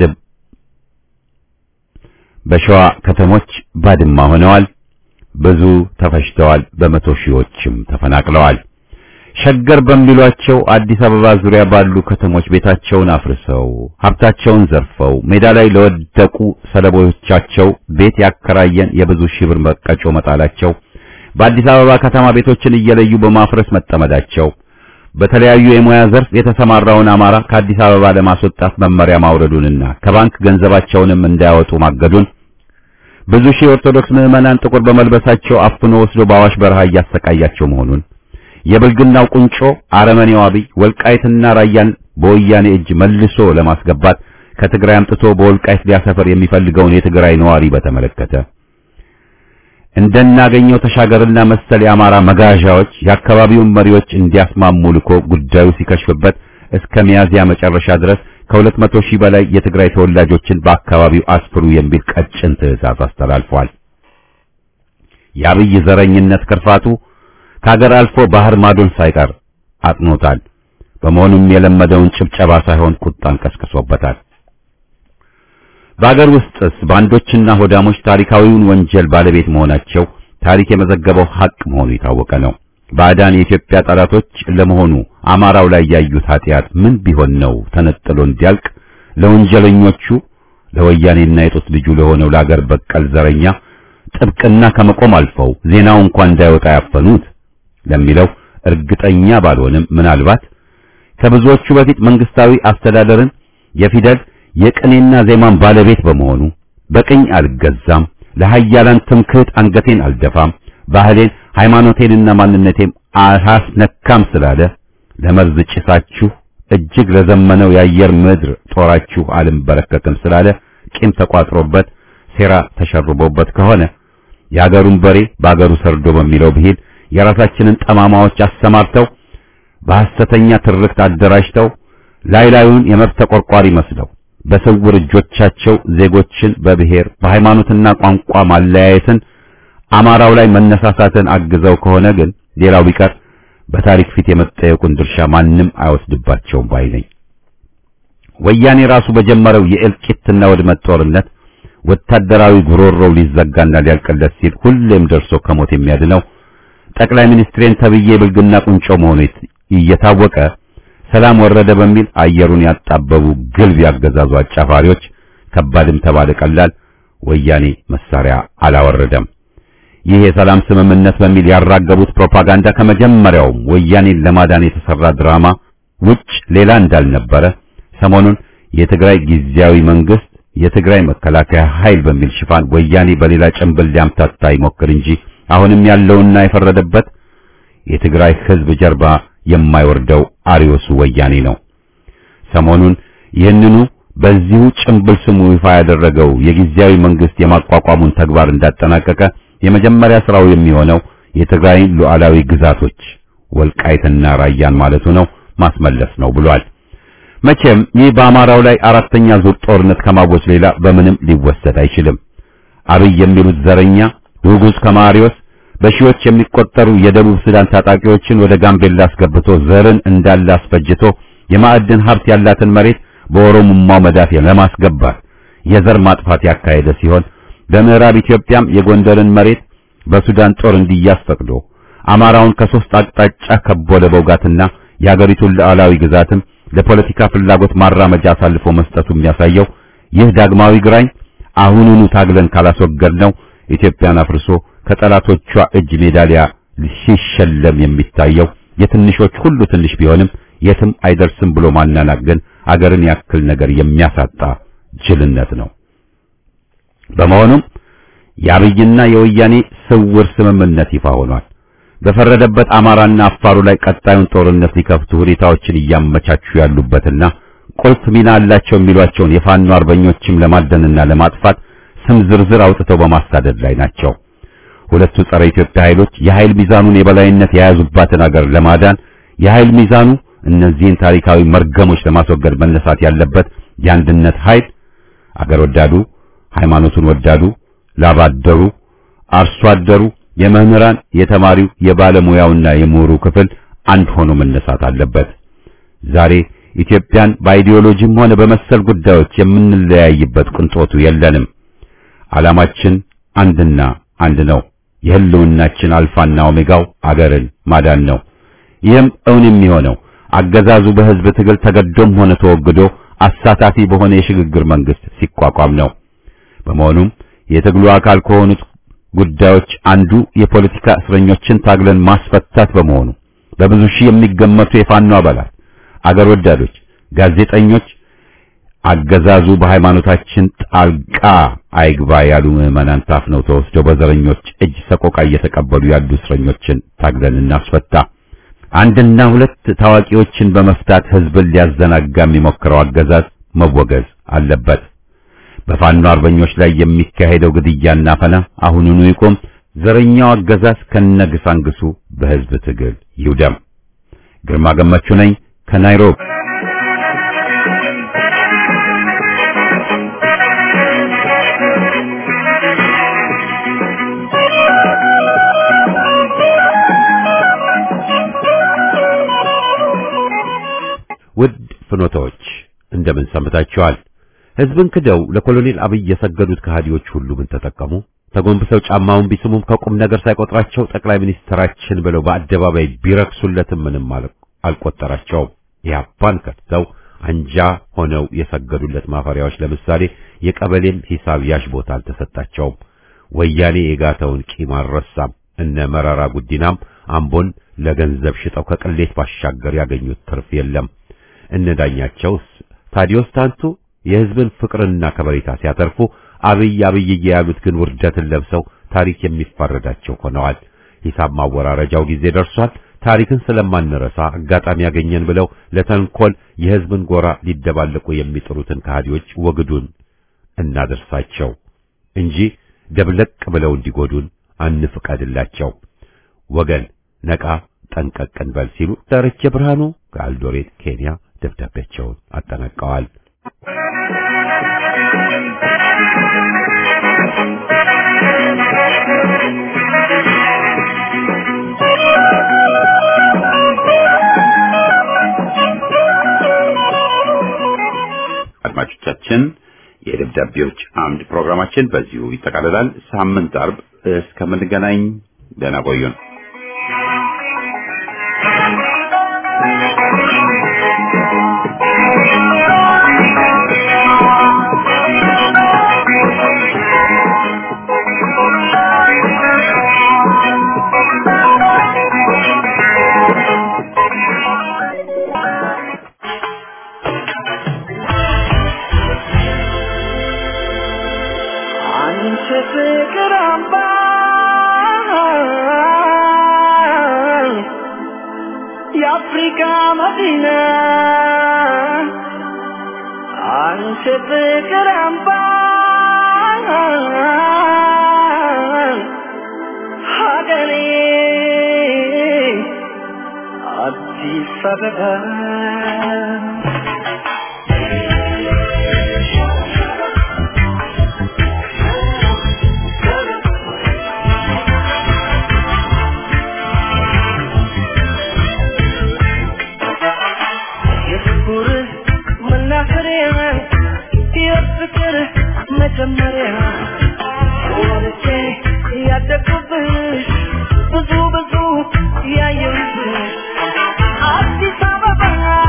በሸዋ ከተሞች ባድማ ሆነዋል። ብዙ ተፈጅተዋል። በመቶ ሺዎችም ተፈናቅለዋል። ሸገር በሚሏቸው አዲስ አበባ ዙሪያ ባሉ ከተሞች ቤታቸውን አፍርሰው ሀብታቸውን ዘርፈው ሜዳ ላይ ለወደቁ ሰለቦቻቸው ቤት ያከራየን የብዙ ሺህ ብር መቀጮ መጣላቸው፣ በአዲስ አበባ ከተማ ቤቶችን እየለዩ በማፍረስ መጠመዳቸው፣ በተለያዩ የሙያ ዘርፍ የተሰማራውን አማራ ከአዲስ አበባ ለማስወጣት መመሪያ ማውረዱንና ከባንክ ገንዘባቸውንም እንዳያወጡ ማገዱን ብዙ ሺህ ኦርቶዶክስ ምዕመናን ጥቁር በመልበሳቸው አፍኖ ወስዶ በአዋሽ በረሃ እያሰቃያቸው መሆኑን የብልግናው ቁንጮ አረመኔው አብይ ወልቃይትና ራያን በወያኔ እጅ መልሶ ለማስገባት ከትግራይ አምጥቶ በወልቃይት ሊያሰፈር የሚፈልገውን የትግራይ ነዋሪ በተመለከተ እንደናገኘው ተሻገርና መሰል የአማራ መጋዣዎች የአካባቢውን መሪዎች እንዲያስማሙ ልኮ ጉዳዩ ሲከሽፍበት እስከ ሚያዝያ መጨረሻ ድረስ ከሁለት መቶ ሺህ በላይ የትግራይ ተወላጆችን በአካባቢው አስፍሩ የሚል ቀጭን ትዕዛዝ አስተላልፏል። የአብይ ዘረኝነት ክርፋቱ ከሀገር አልፎ ባህር ማዶን ሳይቀር አጥኖታል። በመሆኑም የለመደውን ጭብጨባ ሳይሆን ቁጣን ቀስቅሶበታል። በአገር ውስጥስ ባንዶችና ሆዳሞች ታሪካዊውን ወንጀል ባለቤት መሆናቸው ታሪክ የመዘገበው ሐቅ መሆኑ የታወቀ ነው። ባዕዳን የኢትዮጵያ ጠላቶች ለመሆኑ አማራው ላይ ያዩት ኃጢአት ምን ቢሆን ነው ተነጥሎ እንዲያልቅ ለወንጀለኞቹ ለወያኔና የጦስ ልጁ ለሆነው ለአገር በቀል ዘረኛ ጥብቅና ከመቆም አልፈው ዜናው እንኳን እንዳይወጣ ያፈኑት ለሚለው እርግጠኛ ባልሆንም ምናልባት ከብዙዎቹ በፊት መንግስታዊ አስተዳደርን የፊደል የቅኔና ዜማን ባለቤት በመሆኑ በቅኝ አልገዛም፣ ለሃያላን ትምክህት አንገቴን አልደፋም፣ ባህሌን ሃይማኖቴንና ማንነቴም አላስነካም ስላለ ለመርዝ ጭሳችሁ እጅግ ለዘመነው የአየር ምድር ጦራችሁ አልንበረከክም ስላለ ቂም ተቋጥሮበት ሴራ ተሸርቦበት ከሆነ የአገሩን በሬ በአገሩ ሰርዶ በሚለው ብሂል የራሳችንን ጠማማዎች አሰማርተው በሐሰተኛ ትርክት አደራጅተው ላይ ላዩን የመብት ተቆርቋሪ መስለው በስውር እጆቻቸው ዜጎችን በብሔር በሃይማኖትና ቋንቋ ማለያየትን አማራው ላይ መነሳሳትን አግዘው ከሆነ ግን ሌላው ቢቀር በታሪክ ፊት የመጠየቁን ድርሻ ማንም አይወስድባቸውም ባይ ነኝ። ወያኔ ራሱ በጀመረው የእልቂትና ውድመት ጦርነት ወታደራዊ ጉሮሮው ሊዘጋና ሊያልቅለት ሲል ሁሌም ደርሶ ከሞት የሚያድነው ጠቅላይ ሚኒስትሬን ተብዬ ብልግና ቁንጮ መሆኑ እየታወቀ ሰላም ወረደ በሚል አየሩን ያጣበቡ ግልብ ያገዛዙ አጫፋሪዎች ከባድም ተባለ ቀላል ወያኔ መሳሪያ አላወረደም። ይህ የሰላም ስምምነት በሚል ያራገቡት ፕሮፓጋንዳ ከመጀመሪያውም ወያኔን ለማዳን የተሰራ ድራማ ውጭ ሌላ እንዳልነበረ ሰሞኑን የትግራይ ጊዜያዊ መንግስት የትግራይ መከላከያ ኃይል በሚል ሽፋን ወያኔ በሌላ ጭንብል ሊያምታታ ይሞክር እንጂ አሁንም ያለውና የፈረደበት የትግራይ ህዝብ ጀርባ የማይወርደው አሪዮሱ ወያኔ ነው። ሰሞኑን ይህንኑ በዚሁ ጭንብል ስሙ ይፋ ያደረገው የጊዜያዊ መንግስት የማቋቋሙን ተግባር እንዳጠናቀቀ የመጀመሪያ ስራው የሚሆነው የትግራይን ሉዓላዊ ግዛቶች ወልቃይትና ራያን ማለቱ ነው ማስመለስ ነው ብሏል። መቼም ይህ በአማራው ላይ አራተኛ ዙር ጦርነት ከማወጅ ሌላ በምንም ሊወሰድ አይችልም። አብይ የሚሉት ዘረኛ ውጉዝ ከማሪዮስ በሺዎች የሚቆጠሩ የደቡብ ሱዳን ታጣቂዎችን ወደ ጋምቤላ አስገብቶ ዘርን እንዳለ አስፈጅቶ የማዕድን ሀብት ያላትን መሬት በኦሮሞማው መዳፍ ለማስገባት የዘር ማጥፋት ያካሄደ ሲሆን በምዕራብ ኢትዮጵያም የጎንደርን መሬት በሱዳን ጦር እንዲያዝ ፈቅዶ አማራውን ከሶስት አቅጣጫ ከቦ ለመውጋትና የአገሪቱን ሉዓላዊ ግዛትም ለፖለቲካ ፍላጎት ማራመጃ አሳልፎ መስጠቱ የሚያሳየው ይህ ዳግማዊ ግራኝ አሁኑኑ ታግለን ካላስወገድ ነው ኢትዮጵያን አፍርሶ ከጠላቶቿ እጅ ሜዳሊያ ሲሸለም የሚታየው የትንሾች ሁሉ ትንሽ ቢሆንም የትም አይደርስም ብሎ ማናናቅ ግን አገርን ያክል ነገር የሚያሳጣ ጅልነት ነው። በመሆኑም የአብይና የወያኔ ስውር ስምምነት ይፋ ሆኗል። በፈረደበት አማራና አፋሩ ላይ ቀጣዩን ጦርነት ሊከፍቱ ሁኔታዎችን እያመቻቹ ያሉበትና ቁልፍ ሚና አላቸው የሚሏቸውን የፋኖ አርበኞችም ለማደንና ለማጥፋት ስም ዝርዝር አውጥተው በማሳደድ ላይ ናቸው። ሁለቱ ጸረ ኢትዮጵያ ኃይሎች የኃይል ሚዛኑን የበላይነት የያዙባትን አገር ለማዳን የኃይል ሚዛኑ እነዚህን ታሪካዊ መርገሞች ለማስወገድ መነሳት ያለበት የአንድነት ኃይል አገር ወዳዱ፣ ሃይማኖቱን ወዳዱ፣ ላባደሩ፣ አርሶ አደሩ፣ የመምህራን፣ የተማሪው፣ የባለሙያውና የምሁሩ ክፍል አንድ ሆኖ መነሳት አለበት። ዛሬ ኢትዮጵያን በአይዲዮሎጂም ሆነ በመሰል ጉዳዮች የምንለያይበት ቅንጦቱ የለንም። ዓላማችን አንድና አንድ ነው። የህልውናችን አልፋና ኦሜጋው አገርን ማዳን ነው። ይህም እውን የሚሆነው አገዛዙ በህዝብ ትግል ተገዶም ሆነ ተወግዶ አሳታፊ በሆነ የሽግግር መንግስት ሲቋቋም ነው። በመሆኑም የትግሉ አካል ከሆኑት ጉዳዮች አንዱ የፖለቲካ እስረኞችን ታግለን ማስፈታት በመሆኑ በብዙ ሺህ የሚገመቱ የፋኖ አባላት፣ አገር ወዳዶች፣ ጋዜጠኞች አገዛዙ በሃይማኖታችን ጣልቃ አይግባ ያሉ ምዕመናን ታፍነው ተወስደው በዘረኞች እጅ ሰቆቃ እየተቀበሉ ያሉ እስረኞችን ታግለን እናስፈታ። አንድና ሁለት ታዋቂዎችን በመፍታት ህዝብን ሊያዘናጋ የሚሞክረው አገዛዝ መወገዝ አለበት። በፋኖ አርበኞች ላይ የሚካሄደው ግድያና ፈና አሁኑኑ ይቁም። ዘረኛው አገዛዝ ከነግሳንግሱ በህዝብ ትግል ይውደም። ግርማ ገመቹ ነኝ ከናይሮቢ። ውድ ፍኖታዎች እንደምን ሰምታችኋል? ህዝብን ክደው ለኮሎኔል አብይ የሰገዱት ከሃዲዎች ሁሉ ምን ተጠቀሙ? ተጎንብሰው ጫማውን ቢስሙም ከቁም ነገር ሳይቆጥራቸው ጠቅላይ ሚኒስትራችን ብለው በአደባባይ ቢረክሱለትም ምንም አልቆጠራቸውም። ኢህአፓን ከድተው አንጃ ሆነው የሰገዱለት ማፈሪያዎች ለምሳሌ የቀበሌም ሂሳብ ያሽ ቦታ አልተሰጣቸውም። ወያኔ የጋተውን ቂም አልረሳም። እነ መረራ ጉዲናም አምቦን ለገንዘብ ሽጠው ከቅሌት ባሻገር ያገኙት ትርፍ የለም። እነ ዳኛቸውስ ታዲዮስ ታንቱ የህዝብን ፍቅርና ከበሬታ ሲያተርፉ አብይ አብይ ያሉት ግን ውርደትን ለብሰው ታሪክ የሚፋረዳቸው ሆነዋል። ሂሳብ ማወራረጃው ጊዜ ደርሷል። ታሪክን ስለማንረሳ አጋጣሚ ያገኘን ብለው ለተንኮል የህዝብን ጎራ ሊደባለቁ የሚጥሩትን ከሃዲዎች ወግዱን እናደርሳቸው እንጂ ደብለቅ ብለው እንዲጎዱን አንፍቀድላቸው። ወገን ነቃ ጠንቀቅ እንበል ሲሉ ዳርቼ ብርሃኑ ከአልዶሬት ኬንያ ደብዳቤያቸውን አጠናቀዋል። አድማጮቻችን የደብዳቤዎች አምድ ፕሮግራማችን በዚሁ ይጠቃልላል። ሳምንት አርብ እስከምንገናኝ ደህና ቆዩን። አንቺ ፍቅር አምባ የአፍሪካ መዲና አንቺ ፍቅር አምባ ሀገሬ አዲስ አበባ የፍቅር መናኸሪያ የፍቅር መጀመሪያ ወልጄ ያደግኩብሽ ብዙ ብዙ ያየሁብሽ አዲስ አበባ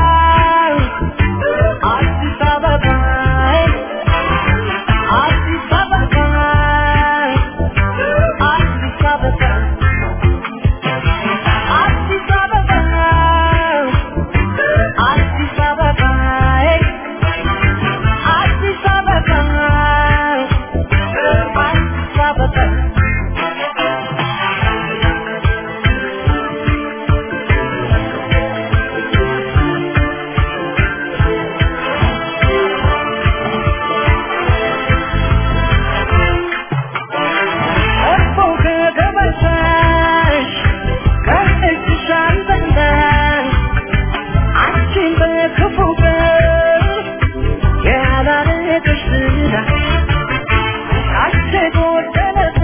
አዲስ አበባ አዲስ አበባ አዲስ አበባ አዲስ አበባ አዲስ አበባ አዲስ አበባ አዲስ አበባ እኮ ከገበታሽ ከእጅሽ አልበላሽ አንቺን በክፉ ቀን ያላረገሽ ዝና አንቺ ጎደለበት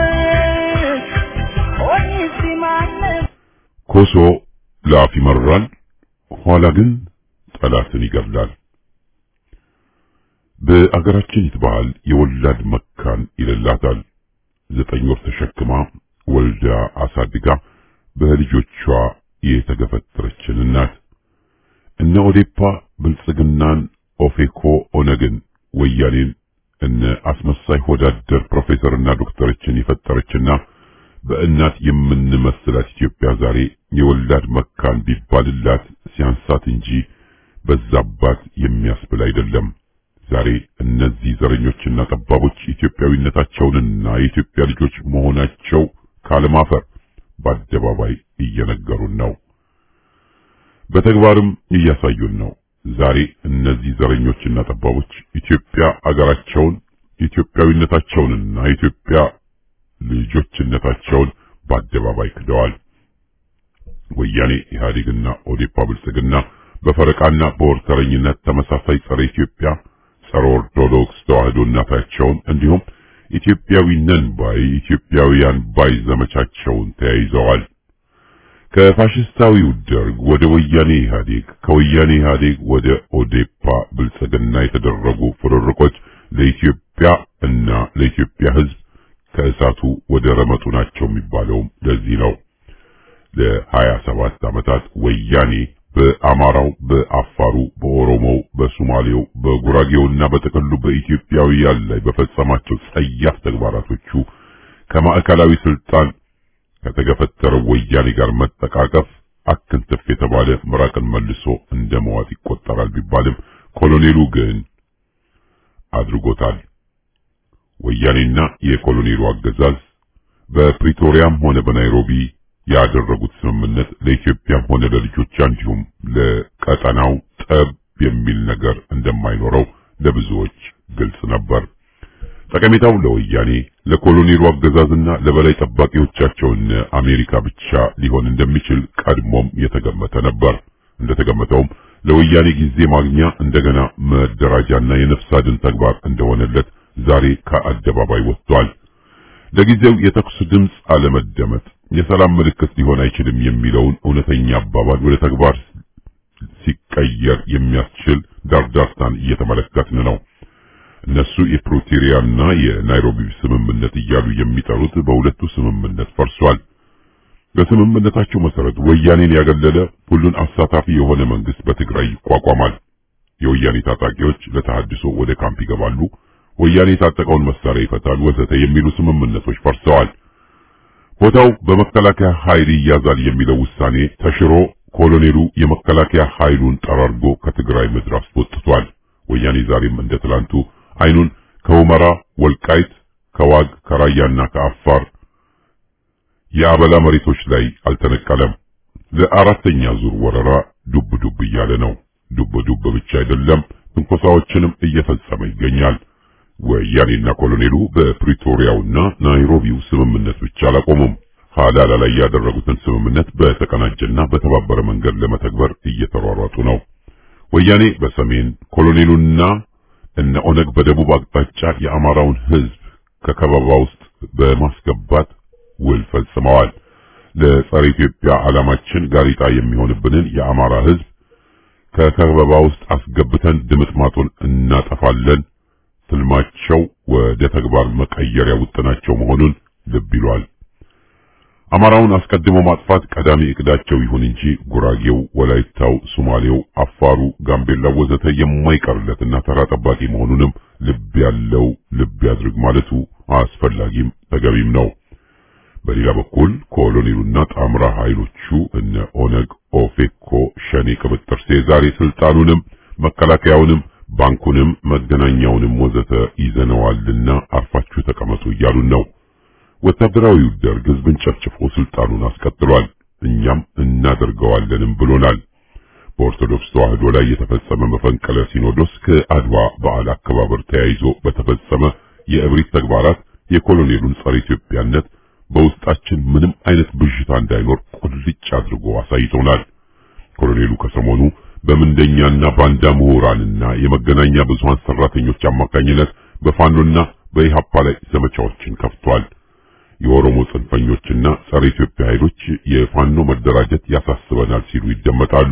ሆኒስ ማነው ኮሶ ለአፍ ይመራል፣ ኋላ ግን ጠላትን ይገድላል። በአገራችን ይትባል የወላድ መካን ይልላታል። ዘጠኝ ወር ተሸክማ ወልዳ አሳድጋ በልጆቿ የተገፈተረችን እናት እነ ኦዴፓ ብልጽግናን፣ ኦፌኮ፣ ኦነግን፣ ወያኔን እነ አስመሳይ ሆዳደር ፕሮፌሰርና ዶክተሮችን የፈጠረችና በእናት የምንመስላት ኢትዮጵያ ዛሬ የወላድ መካን ቢባልላት ሲያንሳት እንጂ በዛባት የሚያስብል አይደለም። ዛሬ እነዚህ ዘረኞችና ጠባቦች ኢትዮጵያዊነታቸውንና የኢትዮጵያ ልጆች መሆናቸው ካለማፈር በአደባባይ እየነገሩን ነው። በተግባርም እያሳዩን ነው። ዛሬ እነዚህ ዘረኞችና ጠባቦች ኢትዮጵያ አገራቸውን ኢትዮጵያዊነታቸውንና የኢትዮጵያ ልጆችነታቸውን በአደባባይ ክደዋል። ወያኔ ኢህአዴግና ኦዴፓ ብልጽግና በፈረቃና በወርተረኝነት ተመሳሳይ ጸረ ኢትዮጵያ ጸረ ኦርቶዶክስ ተዋህዶ እናታቸውን እንዲሁም ኢትዮጵያዊ ነን ባይ ኢትዮጵያውያን ባይ ዘመቻቸውን ተያይዘዋል። ከፋሽስታዊው ደርግ ወደ ወያኔ ኢህአዴግ፣ ከወያኔ ኢህአዴግ ወደ ኦዴፓ ብልጽግና የተደረጉ ፍርርቆች ለኢትዮጵያ እና ለኢትዮጵያ ሕዝብ ከእሳቱ ወደ ረመጡ ናቸው የሚባለውም ለዚህ ነው። ለሀያ ሰባት ዓመታት ወያኔ በአማራው፣ በአፋሩ፣ በኦሮሞው፣ በሶማሌው፣ በጉራጌውና በጥቅሉ በኢትዮጵያውያን ላይ በፈጸማቸው ጸያፍ ተግባራቶቹ ከማዕከላዊ ስልጣን ከተገፈተረው ወያኔ ጋር መጠቃቀፍ አክንትፍ የተባለ ምራቅን መልሶ እንደ መዋጥ ይቆጠራል ቢባልም ኮሎኔሉ ግን አድርጎታል። ወያኔና የኮሎኔሉ አገዛዝ በፕሪቶሪያም ሆነ በናይሮቢ ያደረጉት ስምምነት ለኢትዮጵያም ሆነ ለልጆቿ እንዲሁም ለቀጠናው ጠብ የሚል ነገር እንደማይኖረው ለብዙዎች ግልጽ ነበር። ጠቀሜታው ለወያኔ ለኮሎኔሉ አገዛዝና ለበላይ ጠባቂዎቻቸውን አሜሪካ ብቻ ሊሆን እንደሚችል ቀድሞም የተገመተ ነበር። እንደተገመተውም ለወያኔ ጊዜ ማግኛ እንደገና መደራጃና የነፍስ አድን ተግባር እንደሆነለት ዛሬ ከአደባባይ ወጥቷል። ለጊዜው የተኩስ ድምፅ አለመደመጥ የሰላም ምልክት ሊሆን አይችልም የሚለውን እውነተኛ አባባል ወደ ተግባር ሲቀየር የሚያስችል ዳርዳርታን እየተመለከትን ነው። እነሱ የፕሪቶሪያና የናይሮቢ ስምምነት እያሉ የሚጠሩት በሁለቱ ስምምነት ፈርሷል። በስምምነታቸው መሰረት ወያኔን ያገለለ ሁሉን አሳታፊ የሆነ መንግስት በትግራይ ይቋቋማል። የወያኔ ታጣቂዎች ለተሃድሶ ወደ ካምፕ ይገባሉ። ወያኔ የታጠቀውን መሳሪያ ይፈታል፣ ወዘተ የሚሉ ስምምነቶች ፈርሰዋል። ቦታው በመከላከያ ኃይል ይያዛል የሚለው ውሳኔ ተሽሮ ኮሎኔሉ የመከላከያ ኃይሉን ጠራርጎ ከትግራይ ምድር አስወጥቷል። ወያኔ ዛሬም እንደ ትላንቱ አይኑን ከሁመራ ወልቃይት፣ ከዋግ ከራያና ከአፋር የአበላ መሬቶች ላይ አልተነቀለም። ለአራተኛ ዙር ወረራ ዱብ ዱብ እያለ ነው። ዱብ ዱብ ብቻ አይደለም፣ ትንኮሳዎችንም እየፈጸመ ይገኛል። ወያኔና ኮሎኔሉ በፕሪቶሪያውና ናይሮቢው ስምምነት ብቻ አላቆሙም። ሀላላ ላይ ያደረጉትን ስምምነት በተቀናጀና በተባበረ መንገድ ለመተግበር እየተሯሯጡ ነው። ወያኔ በሰሜን ኮሎኔሉና እነ ኦነግ በደቡብ አቅጣጫ የአማራውን ሕዝብ ከከበባ ውስጥ በማስገባት ውል ፈጽመዋል። ለጸረ ኢትዮጵያ ዓላማችን ጋሪጣ የሚሆንብንን የአማራ ሕዝብ ከከበባ ውስጥ አስገብተን ድምጥማጡን እናጠፋለን። ትልማቸው ወደ ተግባር መቀየሪያ ውጥናቸው መሆኑን ልብ ይሏል። አማራውን አስቀድሞ ማጥፋት ቀዳሚ እቅዳቸው ይሁን እንጂ ጉራጌው፣ ወላይታው፣ ሶማሌው፣ አፋሩ፣ ጋምቤላው ወዘተ የማይቀርለትና ተራ ጠባቂ መሆኑንም ልብ ያለው ልብ ያድርግ ማለቱ አስፈላጊም ተገቢም ነው። በሌላ በኩል ኮሎኔሉና ጣምራ ኃይሎቹ እነ ኦነግ፣ ኦፌኮ፣ ሸኔ ቅብጥር ዛሬ ስልጣኑንም መከላከያውንም ባንኩንም መገናኛውንም ወዘተ ይዘነዋልና አርፋችሁ ተቀመጡ እያሉን ነው። ወታደራዊው ደርግ ህዝብን ጨፍጭፎ ስልጣኑን አስቀጥሏል። እኛም እናደርገዋለንም ብሎናል። በኦርቶዶክስ ተዋህዶ ላይ የተፈጸመ መፈንቅለ ሲኖዶስ ከአድዋ በዓል አከባበር ተያይዞ በተፈጸመ የእብሪት ተግባራት የኮሎኔሉን ጸረ ኢትዮጵያነት በውስጣችን ምንም አይነት ብዥታ እንዳይኖር ቁልጭ አድርጎ አሳይቶናል። ኮሎኔሉ ከሰሞኑ በምንደኛና ባንዳ ምሁራንና የመገናኛ ብዙሃን ሰራተኞች አማካኝነት በፋኖና በኢሃፓ ላይ ዘመቻዎችን ከፍቷል። የኦሮሞ ጽንፈኞችና ጸረ ኢትዮጵያ ኃይሎች የፋኖ መደራጀት ያሳስበናል ሲሉ ይደመጣሉ።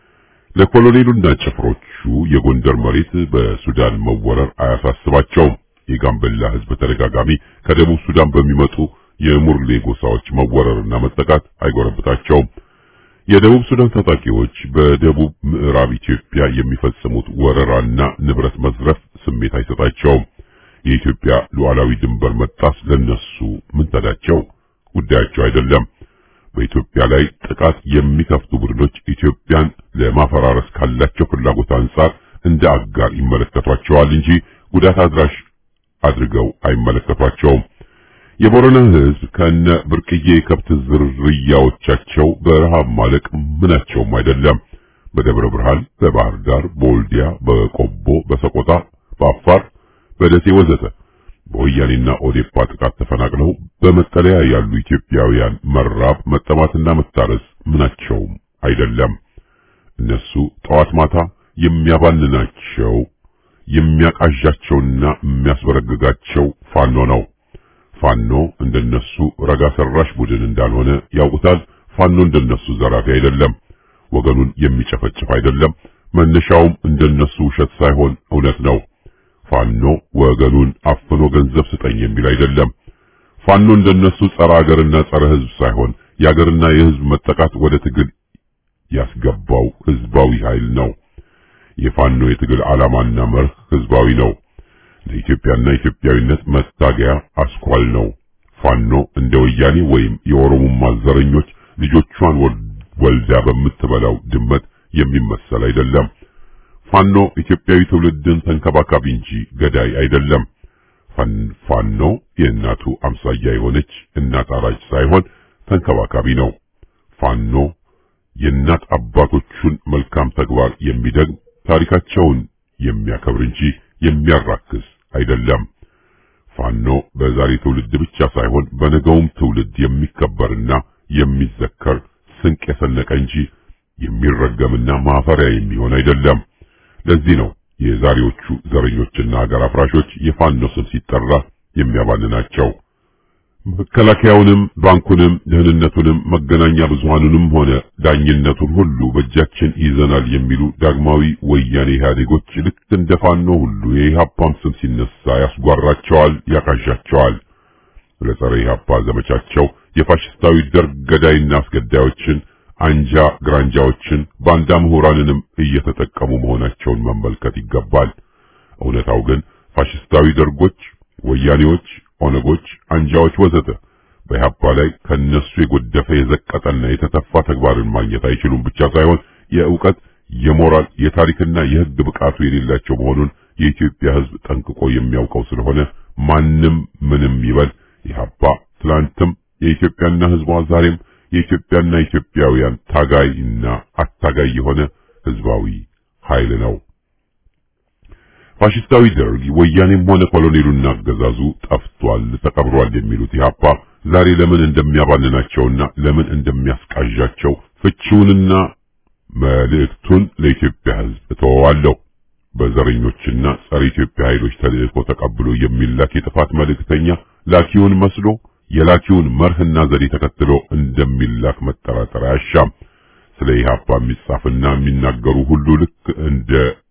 ለኮሎኔሉና ጭፍሮቹ የጎንደር መሬት በሱዳን መወረር አያሳስባቸውም። የጋምቤላ ህዝብ ተደጋጋሚ ከደቡብ ሱዳን በሚመጡ የሙርሌ ጎሳዎች መወረርና መጠቃት አይጎረብታቸውም። የደቡብ ሱዳን ታጣቂዎች በደቡብ ምዕራብ ኢትዮጵያ የሚፈጽሙት ወረራና ንብረት መዝረፍ ስሜት አይሰጣቸውም። የኢትዮጵያ ሉዓላዊ ድንበር መጣስ ለነሱ ምን ተዳቸው? ጉዳያቸው አይደለም። በኢትዮጵያ ላይ ጥቃት የሚከፍቱ ቡድኖች ኢትዮጵያን ለማፈራረስ ካላቸው ፍላጎት አንጻር እንደ አጋር ይመለከቷቸዋል እንጂ ጉዳት አድራሽ አድርገው አይመለከቷቸውም። የቦረና ህዝብ ከነ ብርቅዬ የከብት ዝርያዎቻቸው በረሃብ ማለቅ ምናቸውም አይደለም። በደብረ ብርሃን፣ በባህር ዳር፣ በወልዲያ፣ በቆቦ፣ በሰቆጣ፣ በአፋር፣ በደሴ ወዘተ በወያኔና ኦዴፓ ጥቃት ተፈናቅለው በመጠለያ ያሉ ኢትዮጵያውያን መራብ፣ መጠማትና መታረስ ምናቸውም አይደለም። እነሱ ጠዋት ማታ የሚያባንናቸው የሚያቃዣቸውና የሚያስበረግጋቸው ፋኖ ነው። ፋኖ እንደነሱ ረጋ ሰራሽ ቡድን እንዳልሆነ ያውቁታል። ፋኖ እንደነሱ ዘራፊ አይደለም። ወገኑን የሚጨፈጭፍ አይደለም። መነሻውም እንደነሱ ውሸት ሳይሆን እውነት ነው። ፋኖ ወገኑን አፍኖ ገንዘብ ስጠኝ የሚል አይደለም። ፋኖ እንደነሱ ጸረ ሀገርና ጸረ ሕዝብ ሳይሆን የሀገርና የሕዝብ መጠቃት ወደ ትግል ያስገባው ሕዝባዊ ኃይል ነው። የፋኖ የትግል ዓላማና መርህ ሕዝባዊ ነው። ለኢትዮጵያና ኢትዮጵያዊነት መታገያ አስኳል ነው። ፋኖ እንደ ወያኔ ወይም የኦሮሞማ ዘረኞች ልጆቿን ወልዳ በምትበላው ድመት የሚመሰል አይደለም። ፋኖ ኢትዮጵያዊ ትውልድን ተንከባካቢ እንጂ ገዳይ አይደለም። ፋኖ የእናቱ አምሳያ የሆነች እናት አራጅ ሳይሆን ተንከባካቢ ነው። ፋኖ የእናት አባቶቹን መልካም ተግባር የሚደግም ታሪካቸውን የሚያከብር እንጂ የሚያራክስ አይደለም። ፋኖ በዛሬ ትውልድ ብቻ ሳይሆን በነገውም ትውልድ የሚከበርና የሚዘከር ስንቅ የሰነቀ እንጂ የሚረገምና ማፈሪያ የሚሆን አይደለም። ለዚህ ነው የዛሬዎቹ ዘረኞችና ሀገር አፍራሾች የፋኖ ስም ሲጠራ የሚያባንናቸው። መከላከያውንም፣ ባንኩንም፣ ደህንነቱንም፣ መገናኛ ብዙሃኑንም ሆነ ዳኝነቱን ሁሉ በእጃችን ይዘናል የሚሉ ዳግማዊ ወያኔ ኢህአዴጎች ልክ እንደ ፋኖ ሁሉ የኢህአፓም ስም ሲነሳ ያስጓራቸዋል፣ ያቃዣቸዋል። ለጸረ ኢህአፓ ዘመቻቸው የፋሽስታዊ ደርግ ገዳይና አስገዳዮችን አንጃ ግራንጃዎችን ባንዳ ምሁራንንም እየተጠቀሙ መሆናቸውን መመልከት ይገባል። እውነታው ግን ፋሽስታዊ ደርጎች፣ ወያኔዎች፣ ኦነጎች፣ አንጃዎች ወዘተ በኢህአፓ ላይ ከነሱ የጎደፈ የዘቀጠና የተተፋ ተግባርን ማግኘት አይችሉም ብቻ ሳይሆን የእውቀት፣ የሞራል፣ የታሪክና የሕግ ብቃቱ የሌላቸው መሆኑን የኢትዮጵያ ሕዝብ ጠንቅቆ የሚያውቀው ስለሆነ ማንም ምንም ይበል ኢህአፓ ትላንትም የኢትዮጵያና ሕዝቧ ዛሬም የኢትዮጵያና ኢትዮጵያውያን ታጋይና አታጋይ የሆነ ሕዝባዊ ኃይል ነው። ፋሽስታዊ ደርግ ወያኔም ሆነ ኮሎኔሉና አገዛዙ ጠፍቷል፣ ተቀብሯል የሚሉት ኢህአፓ ዛሬ ለምን እንደሚያባልናቸውና ለምን እንደሚያስቃዣቸው ፍቺውንና መልእክቱን ለኢትዮጵያ ሕዝብ እተወዋለሁ። በዘረኞችና ጸረ ኢትዮጵያ ኃይሎች ተልእኮ ተቀብሎ የሚላክ የጥፋት መልእክተኛ ላኪውን መስሎ የላኪውን መርህና ዘዴ ተከትሎ እንደሚላክ መጠራጠር አያሻም። ስለ ኢህአፓ የሚጻፍና የሚናገሩ ሁሉ ልክ እንደ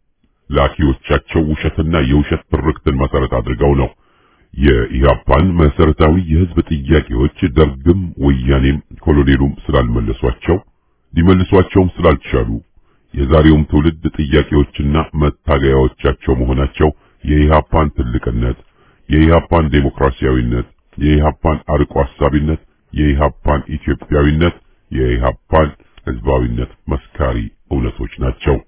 ላኪዎቻቸው ውሸትና የውሸት ትርክትን መሰረት አድርገው ነው። የኢህአፓን መሰረታዊ የህዝብ ጥያቄዎች ደርግም ወያኔም ኮሎኔሉም ስላልመለሷቸው ሊመልሷቸውም ስላልቻሉ የዛሬውም ትውልድ ጥያቄዎችና መታገያዎቻቸው መሆናቸው የኢህአፓን ትልቅነት፣ የኢህአፓን ዴሞክራሲያዊነት፣ የኢህአፓን አርቆ አሳቢነት፣ የኢህአፓን ኢትዮጵያዊነት፣ የኢህአፓን ህዝባዊነት መስካሪ እውነቶች ናቸው።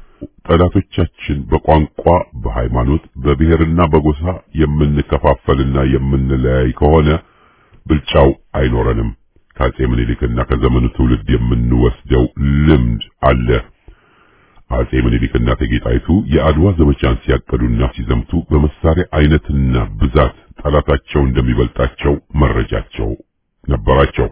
ጠላቶቻችን በቋንቋ፣ በሃይማኖት፣ በብሔርና በጎሳ የምንከፋፈልና የምንለያይ ከሆነ ብልጫው አይኖረንም። ከአጼ ምኒልክና ከዘመኑ ትውልድ የምንወስደው ልምድ አለ። አጼ ምኒልክና እቴጌ ጣይቱ የአድዋ ዘመቻን ሲያቀዱና ሲዘምቱ በመሳሪያ አይነትና ብዛት ጠላታቸው እንደሚበልጣቸው መረጃቸው ነበራቸው።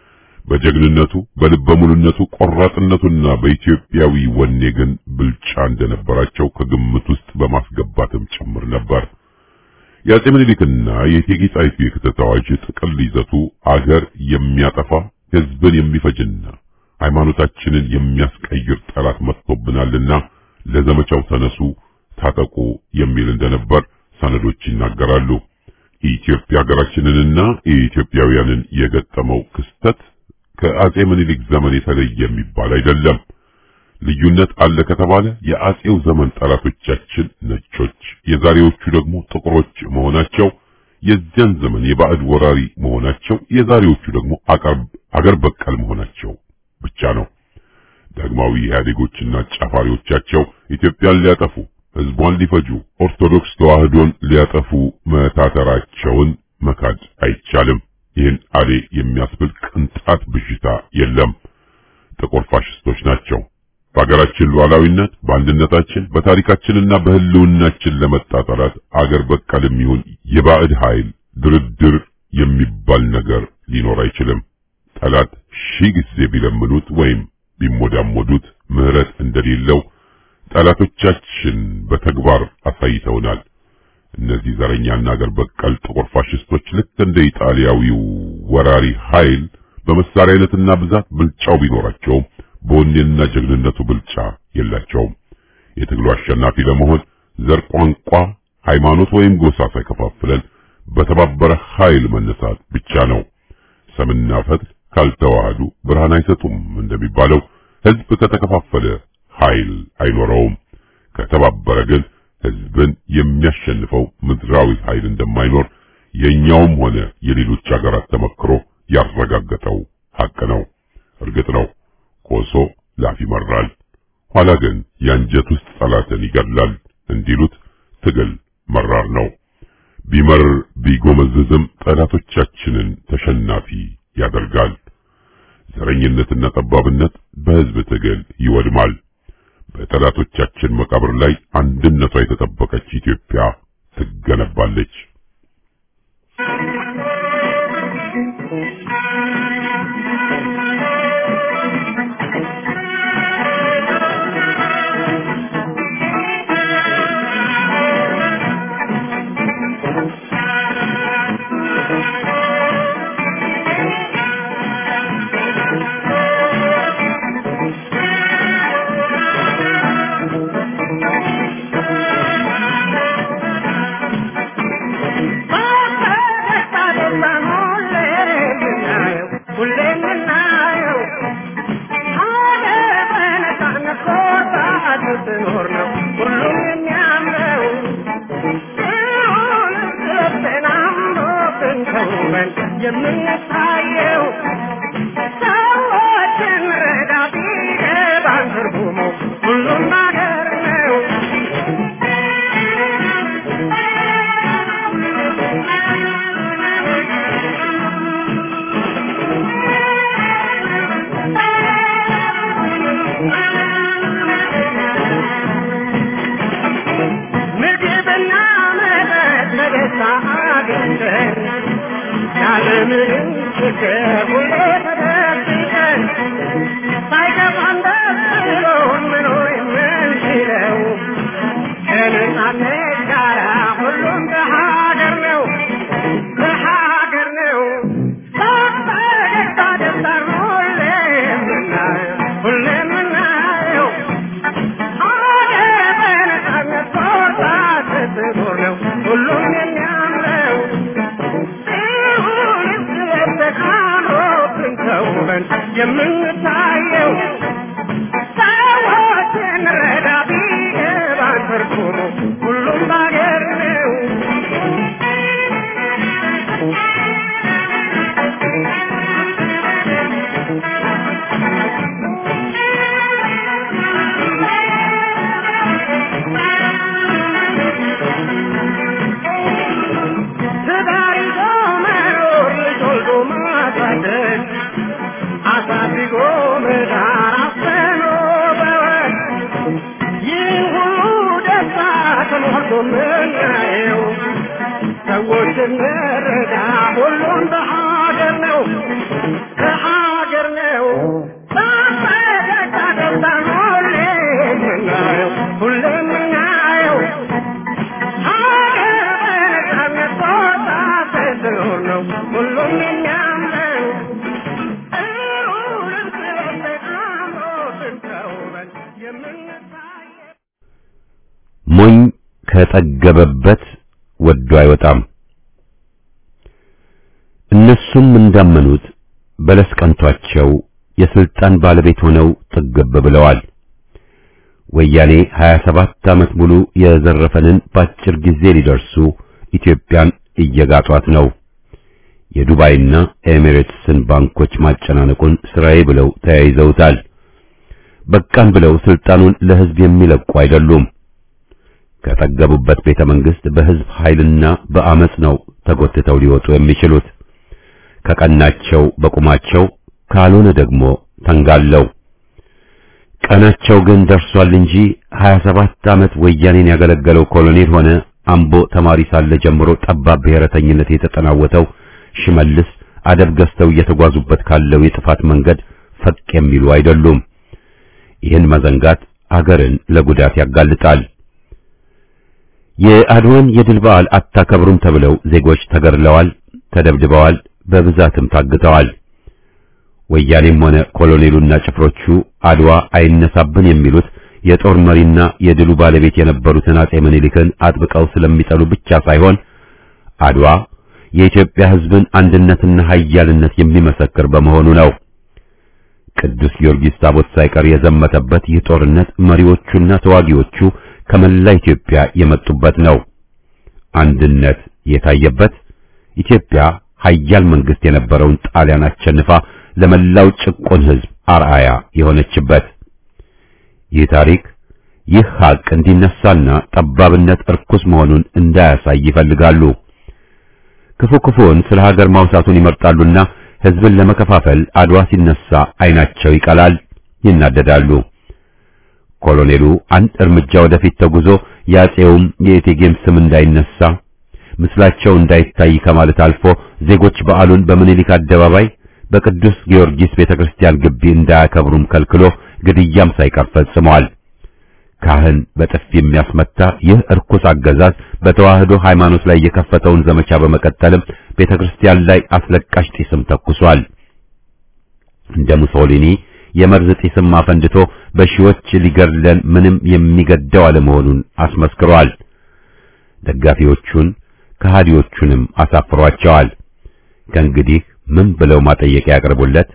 በጀግንነቱ በልበ ሙሉነቱ ቆራጥነቱና በኢትዮጵያዊ ወኔ ግን ብልጫ እንደነበራቸው ከግምት ውስጥ በማስገባትም ጭምር ነበር። የአጼ ምኒልክና የእቴጌ ጣይቱ የክተት አዋጅ ጥቅል ይዘቱ አገር የሚያጠፋ ሕዝብን የሚፈጅና ሃይማኖታችንን የሚያስቀይር ጠላት መጥቶብናልና ለዘመቻው ተነሱ፣ ታጠቁ የሚል እንደነበር ሰነዶች ይናገራሉ። ኢትዮጵያ ሀገራችንንና የኢትዮጵያውያንን የገጠመው ክስተት ከአጼ ምኒልክ ዘመን የተለየ የሚባል አይደለም። ልዩነት አለ ከተባለ የአጼው ዘመን ጠላቶቻችን ነጮች፣ የዛሬዎቹ ደግሞ ጥቁሮች መሆናቸው፣ የዚያን ዘመን የባዕድ ወራሪ መሆናቸው፣ የዛሬዎቹ ደግሞ አገር በቀል መሆናቸው ብቻ ነው። ዳግማዊ ኢህአዴጎችና ጫፋሪዎቻቸው ኢትዮጵያን ሊያጠፉ፣ ህዝቧን ሊፈጁ፣ ኦርቶዶክስ ተዋህዶን ሊያጠፉ መታተራቸውን መካድ አይቻልም። ይህን አሌ የሚያስብል ቅንጣት ብዥታ የለም። ጥቁር ፋሽስቶች ናቸው። በሀገራችን ሉዓላዊነት፣ በአንድነታችን፣ በታሪካችንና በህልውናችን ለመጣ ጠላት አገር በቀልም ይሁን የባዕድ ኃይል ድርድር የሚባል ነገር ሊኖር አይችልም። ጠላት ሺህ ጊዜ ቢለምኑት ወይም ቢሞዳሞዱት ምህረት እንደሌለው ጠላቶቻችን በተግባር አሳይተውናል። እነዚህ ዘረኛና አገር በቀል ጥቁር ፋሽስቶች ልክ እንደ ኢጣሊያዊው ወራሪ ኃይል በመሳሪያ አይነትና ብዛት ብልጫው ቢኖራቸውም በወኔና ጀግንነቱ ብልጫ የላቸውም። የትግሉ አሸናፊ ለመሆን ዘር፣ ቋንቋ፣ ሃይማኖት ወይም ጎሳ ሳይከፋፍለን በተባበረ ኃይል መነሳት ብቻ ነው። ሰምና ፈትል ካልተዋሃዱ ብርሃን አይሰጡም እንደሚባለው ህዝብ ከተከፋፈለ ኃይል አይኖረውም። ከተባበረ ግን ህዝብን የሚያሸንፈው ምድራዊ ኃይል እንደማይኖር የኛውም ሆነ የሌሎች ሀገራት ተመክሮ ያረጋገጠው ሐቅ ነው። እርግጥ ነው ኮሶ ላፍ ይመራል፣ ኋላ ግን የአንጀት ውስጥ ጠላትን ይገድላል እንዲሉት ትግል መራር ነው። ቢመር ቢጎመዝዝም ጠላቶቻችንን ተሸናፊ ያደርጋል። ዘረኝነትና ጠባብነት በህዝብ ትግል ይወድማል። በጠላቶቻችን መቃብር ላይ አንድነቷ የተጠበቀች ኢትዮጵያ ትገነባለች። የምንታየው ሰዎችን ረዳ ቢገባን ትርጉሙ ሁሉም ነገር ነው። ምግብና መጠጥ በደስታ አግኝተን ያለምንም ችግር ሁሌ ተደስተን ሳይከፋን ደስ ብሎን መኖር የምንችለው ከነጻነት ጋር ሁሉም በሀገር ነው በሀገር ነው በፈገግታ ደስታን ሁሌ የምናየው ሁሌ የምናየው ሀገር በነጻነት ቆርጣ ስትኖር ነው ሁሉም የሚያምረው ይሁን ተቃምሮብን ተውበን የምንታየው ሰዎችን ረዳ ቢገባን ትርጉሙ ሁሉም ባገር ነው ትዳር ይዞ መኖር ልጅ ወልዶ ማሳደግ አሳድጎ መዳር አፍኖ በወግ ይህ ሁሉ ደስታ ተሞልቶ ምናየው ሰዎች እንረዳ ሁሉም በሀገር ነው በሀገር ነው በፈገግታ ደስታን ሁሌ የምናየው ሁሌ የምናየው ሀገር በነጻነት ቦታ ስትኖር ነው ሁሉም የሚያምረው እሩንም ስለተቃምሮብን ተውበን የምንታየው ሞኝ ከጠገበበት ወዶ አይወጣም። እነሱም እንዳመኑት በለስ ቀንቷቸው የስልጣን ባለቤት ሆነው ጥግብ ብለዋል። ወያኔ 27 ዓመት ሙሉ የዘረፈንን በአጭር ጊዜ ሊደርሱ ኢትዮጵያን እየጋጧት ነው። የዱባይና ኤሚሬትስን ባንኮች ማጨናነቁን ስራዬ ብለው ተያይዘውታል። በቃን ብለው ስልጣኑን ለሕዝብ የሚለቁ አይደሉም። ከጠገቡበት ቤተ መንግስት በሕዝብ ኃይልና በአመጽ ነው ተጎትተው ሊወጡ የሚችሉት። ከቀናቸው በቁማቸው ካልሆነ ደግሞ ተንጋለው ቀናቸው ግን ደርሷል እንጂ 27 ዓመት ወያኔን ያገለገለው ኮሎኔል ሆነ አምቦ ተማሪ ሳለ ጀምሮ ጠባብ ብሔረተኝነት የተጠናወተው ሽመልስ አደብ ገዝተው እየተጓዙበት ካለው የጥፋት መንገድ ፈቅ የሚሉ አይደሉም። ይህን መዘንጋት አገርን ለጉዳት ያጋልጣል። የአድዋን የድል በዓል አታከብሩም ተብለው ዜጎች ተገድለዋል፣ ተደብድበዋል፣ በብዛትም ታግተዋል። ወያኔም ሆነ ኮሎኔሉና ጭፍሮቹ አድዋ አይነሳብን የሚሉት የጦር መሪና የድሉ ባለቤት የነበሩትን አጼ ምኒልክን አጥብቀው ስለሚጠሉ ብቻ ሳይሆን አድዋ የኢትዮጵያ ሕዝብን አንድነትና ኃያልነት የሚመሰክር በመሆኑ ነው። ቅዱስ ጊዮርጊስ ታቦት ሳይቀር የዘመተበት ይህ ጦርነት መሪዎቹና ተዋጊዎቹ ከመላ ኢትዮጵያ የመጡበት ነው። አንድነት የታየበት ኢትዮጵያ ኃያል መንግስት የነበረውን ጣሊያን አሸንፋ ለመላው ጭቆን ሕዝብ አርአያ የሆነችበት ይህ ታሪክ ይህ ሀቅ እንዲነሳና ጠባብነት እርኩስ መሆኑን እንዳያሳይ ይፈልጋሉ። ክፉ ክፉውን ስለ ሀገር ማውሳቱን ይመርጣሉና ሕዝብን ለመከፋፈል አድዋ ሲነሳ አይናቸው ይቀላል፣ ይናደዳሉ። ኮሎኔሉ አንድ እርምጃ ወደፊት ተጉዞ የአጼውም የእቴጌም ስም እንዳይነሳ ምስላቸው እንዳይታይ ከማለት አልፎ ዜጎች በዓሉን በምኒልክ አደባባይ በቅዱስ ጊዮርጊስ ቤተክርስቲያን ግቢ እንዳያከብሩም ከልክሎ ግድያም ሳይቀር ፈጽመዋል። ካህን በጥፊ የሚያስመታ ይህ እርኩስ አገዛዝ በተዋህዶ ሃይማኖት ላይ የከፈተውን ዘመቻ በመቀጠልም ቤተክርስቲያን ላይ አስለቃሽ ጢስም ተኩሷል። እንደ ሙሶሊኒ የመርዝ ጢስም አፈንድቶ በሺዎች ሊገድለን ምንም የሚገደው አለመሆኑን አስመስክሯል። ደጋፊዎቹን ከሃዲዎቹንም አሳፍሯቸዋል። ከእንግዲህ ምን ብለው ማጠየቂያ ያቀርቡለት?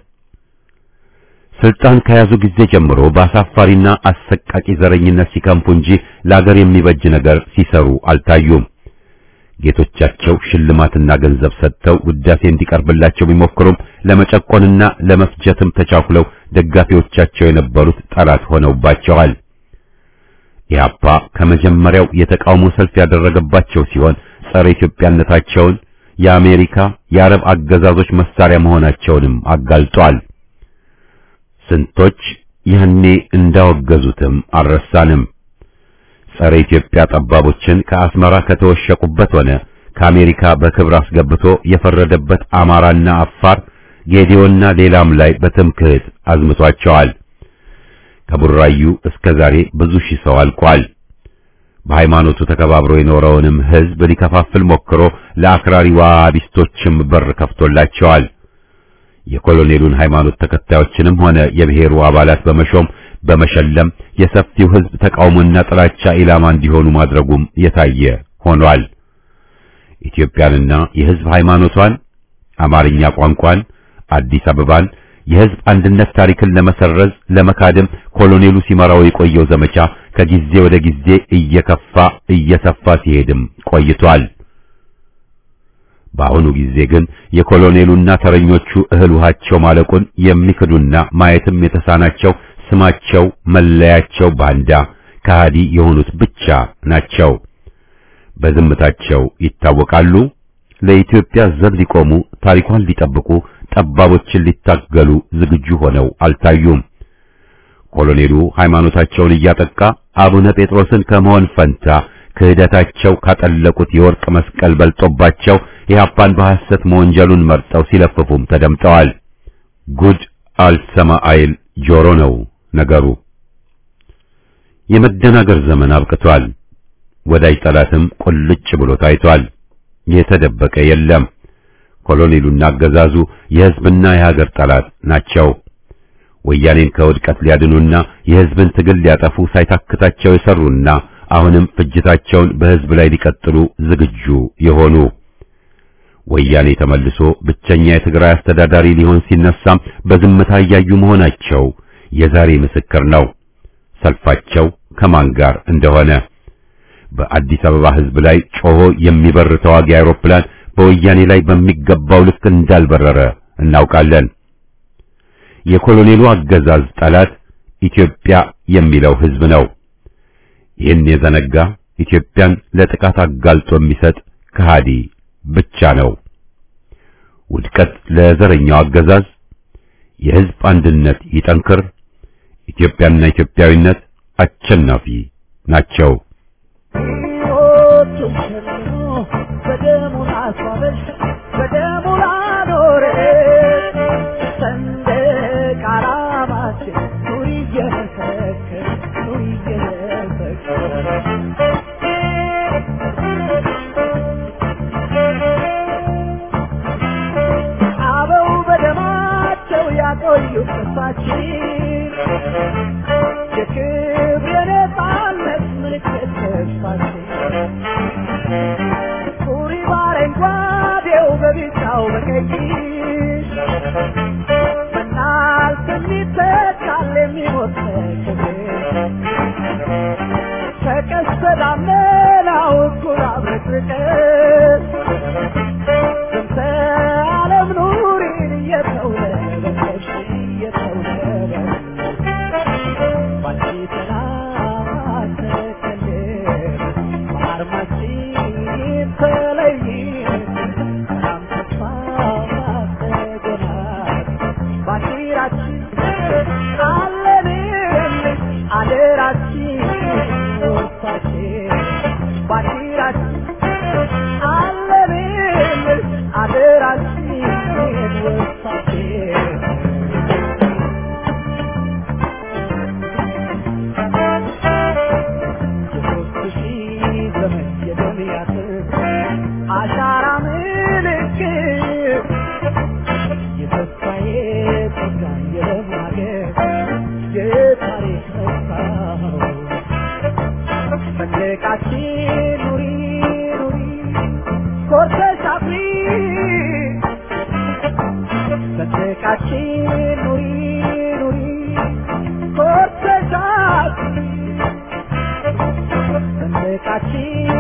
ስልጣን ከያዙ ጊዜ ጀምሮ በአሳፋሪና አሰቃቂ ዘረኝነት ሲከንፉ እንጂ ለአገር የሚበጅ ነገር ሲሰሩ አልታዩም። ጌቶቻቸው ሽልማትና ገንዘብ ሰጥተው ውዳሴ እንዲቀርብላቸው ቢሞክሩም ለመጨቆንና ለመፍጀትም ተቻኩለው ደጋፊዎቻቸው የነበሩት ጠላት ሆነውባቸዋል። ኢህአፓ ከመጀመሪያው የተቃውሞ ሰልፍ ያደረገባቸው ሲሆን ጸረ ኢትዮጵያነታቸውን የአሜሪካ የአረብ አገዛዞች መሳሪያ መሆናቸውንም አጋልጧል። ስንቶች ያኔ እንዳወገዙትም አልረሳንም። ጸረ ኢትዮጵያ ጠባቦችን ከአስመራ ከተወሸቁበት ሆነ ከአሜሪካ በክብር አስገብቶ የፈረደበት አማራና አፋር ጌዲዮና ሌላም ላይ በትምክህት አዝምቷቸዋል። ከቡራዩ እስከ ዛሬ ብዙ ሺህ ሰው አልቋል። በሃይማኖቱ ተከባብሮ የኖረውንም ሕዝብ ሊከፋፍል ሞክሮ ለአክራሪ ዋሃቢስቶችም በር ከፍቶላቸዋል። የኮሎኔሉን ሃይማኖት ተከታዮችንም ሆነ የብሔሩ አባላት በመሾም በመሸለም የሰፊው ሕዝብ ተቃውሞና ጥላቻ ኢላማ እንዲሆኑ ማድረጉም የታየ ሆኗል። ኢትዮጵያንና የሕዝብ ሃይማኖቷን፣ አማርኛ ቋንቋን፣ አዲስ አበባን የሕዝብ አንድነት ታሪክን ለመሰረዝ ለመካደም ኮሎኔሉ ሲመራው የቆየው ዘመቻ ከጊዜ ወደ ጊዜ እየከፋ እየሰፋ ሲሄድም ቆይቷል። በአሁኑ ጊዜ ግን የኮሎኔሉና ተረኞቹ እህል ውሃቸው ማለቁን የሚክዱና ማየትም የተሳናቸው ስማቸው መለያቸው ባንዳ ከሃዲ የሆኑት ብቻ ናቸው። በዝምታቸው ይታወቃሉ። ለኢትዮጵያ ዘብ ሊቆሙ ታሪኳን ሊጠብቁ ጠባቦችን ሊታገሉ ዝግጁ ሆነው አልታዩም። ኮሎኔሉ ሃይማኖታቸውን እያጠቃ አቡነ ጴጥሮስን ከመሆን ፈንታ ክህደታቸው ካጠለቁት የወርቅ መስቀል በልጦባቸው ኢህአፓን በሐሰት መወንጀሉን መርጠው ሲለፍፉም ተደምጠዋል። ጉድ አልሰማ አይል ጆሮ ነው ነገሩ። የመደናገር ዘመን አብቅቷል። ወዳጅ ጠላትም ቁልጭ ብሎ ታይቷል። የተደበቀ የለም። ኮሎኔሉና አገዛዙ የሕዝብና የሀገር ጠላት ናቸው። ወያኔን ከውድቀት ሊያድኑና የሕዝብን ትግል ሊያጠፉ ሳይታክታቸው የሰሩና አሁንም ፍጅታቸውን በሕዝብ ላይ ሊቀጥሉ ዝግጁ የሆኑ ወያኔ ተመልሶ ብቸኛ የትግራይ አስተዳዳሪ ሊሆን ሲነሳም በዝምታ እያዩ መሆናቸው የዛሬ ምስክር ነው። ሰልፋቸው ከማን ጋር እንደሆነ በአዲስ አበባ ሕዝብ ላይ ጮሆ የሚበር ተዋጊ አውሮፕላን በወያኔ ላይ በሚገባው ልክ እንዳልበረረ እናውቃለን። የኮሎኔሉ አገዛዝ ጠላት ኢትዮጵያ የሚለው ሕዝብ ነው። ይህን የዘነጋ ኢትዮጵያን ለጥቃት አጋልጦ የሚሰጥ ከሃዲ ብቻ ነው። ውድቀት ለዘረኛው አገዛዝ፣ የሕዝብ አንድነት ይጠንክር፣ ኢትዮጵያና ኢትዮጵያዊነት አሸናፊ ናቸው። ሕይወቱን ሸልሞ በደሙ ላስዋበሽ በደሙ ላኖረሽ ሰንደቅ ዓላማችን ኑሪ እየመሰከር ኑሪ እየመሰከር አበው በደማቸው ያቆዩት ተስፋችን የክብር የነፃነት ምልክት ተስፋችን ቁሪ በአረንጓዴው በቢጫው በቀይ በናልፍ የሚተካል የሚሞት ክብር ከቀስተ ደመናው እኩል አብረቅርቀን ስንተ ዓለም ኑሪን እየተውለበለብሽ እየተውለበለብሽ ባንቺ ሰላም ተከልል በአርማችን ተለይን ሰላም ተስፋ ተገናል ባንዲራችን አለንልሽ አደራችን ወርሳችን ባንዲራችን አለንልሽ አደራችን ወርሳችን የሦስት ሺህ ዘመን የደም ያጥር አሻራ ምልክት የተስፋዬ ጸጋ የደም ሀገር የታሪክ መስታወት ሰንደቃችን ኑሪ ኑሪ ኮርተሽ አፍሪ ሰንደቃችን ኑሪ ኑሪ ኮርተሽ አፍሪ ሰንደቃችን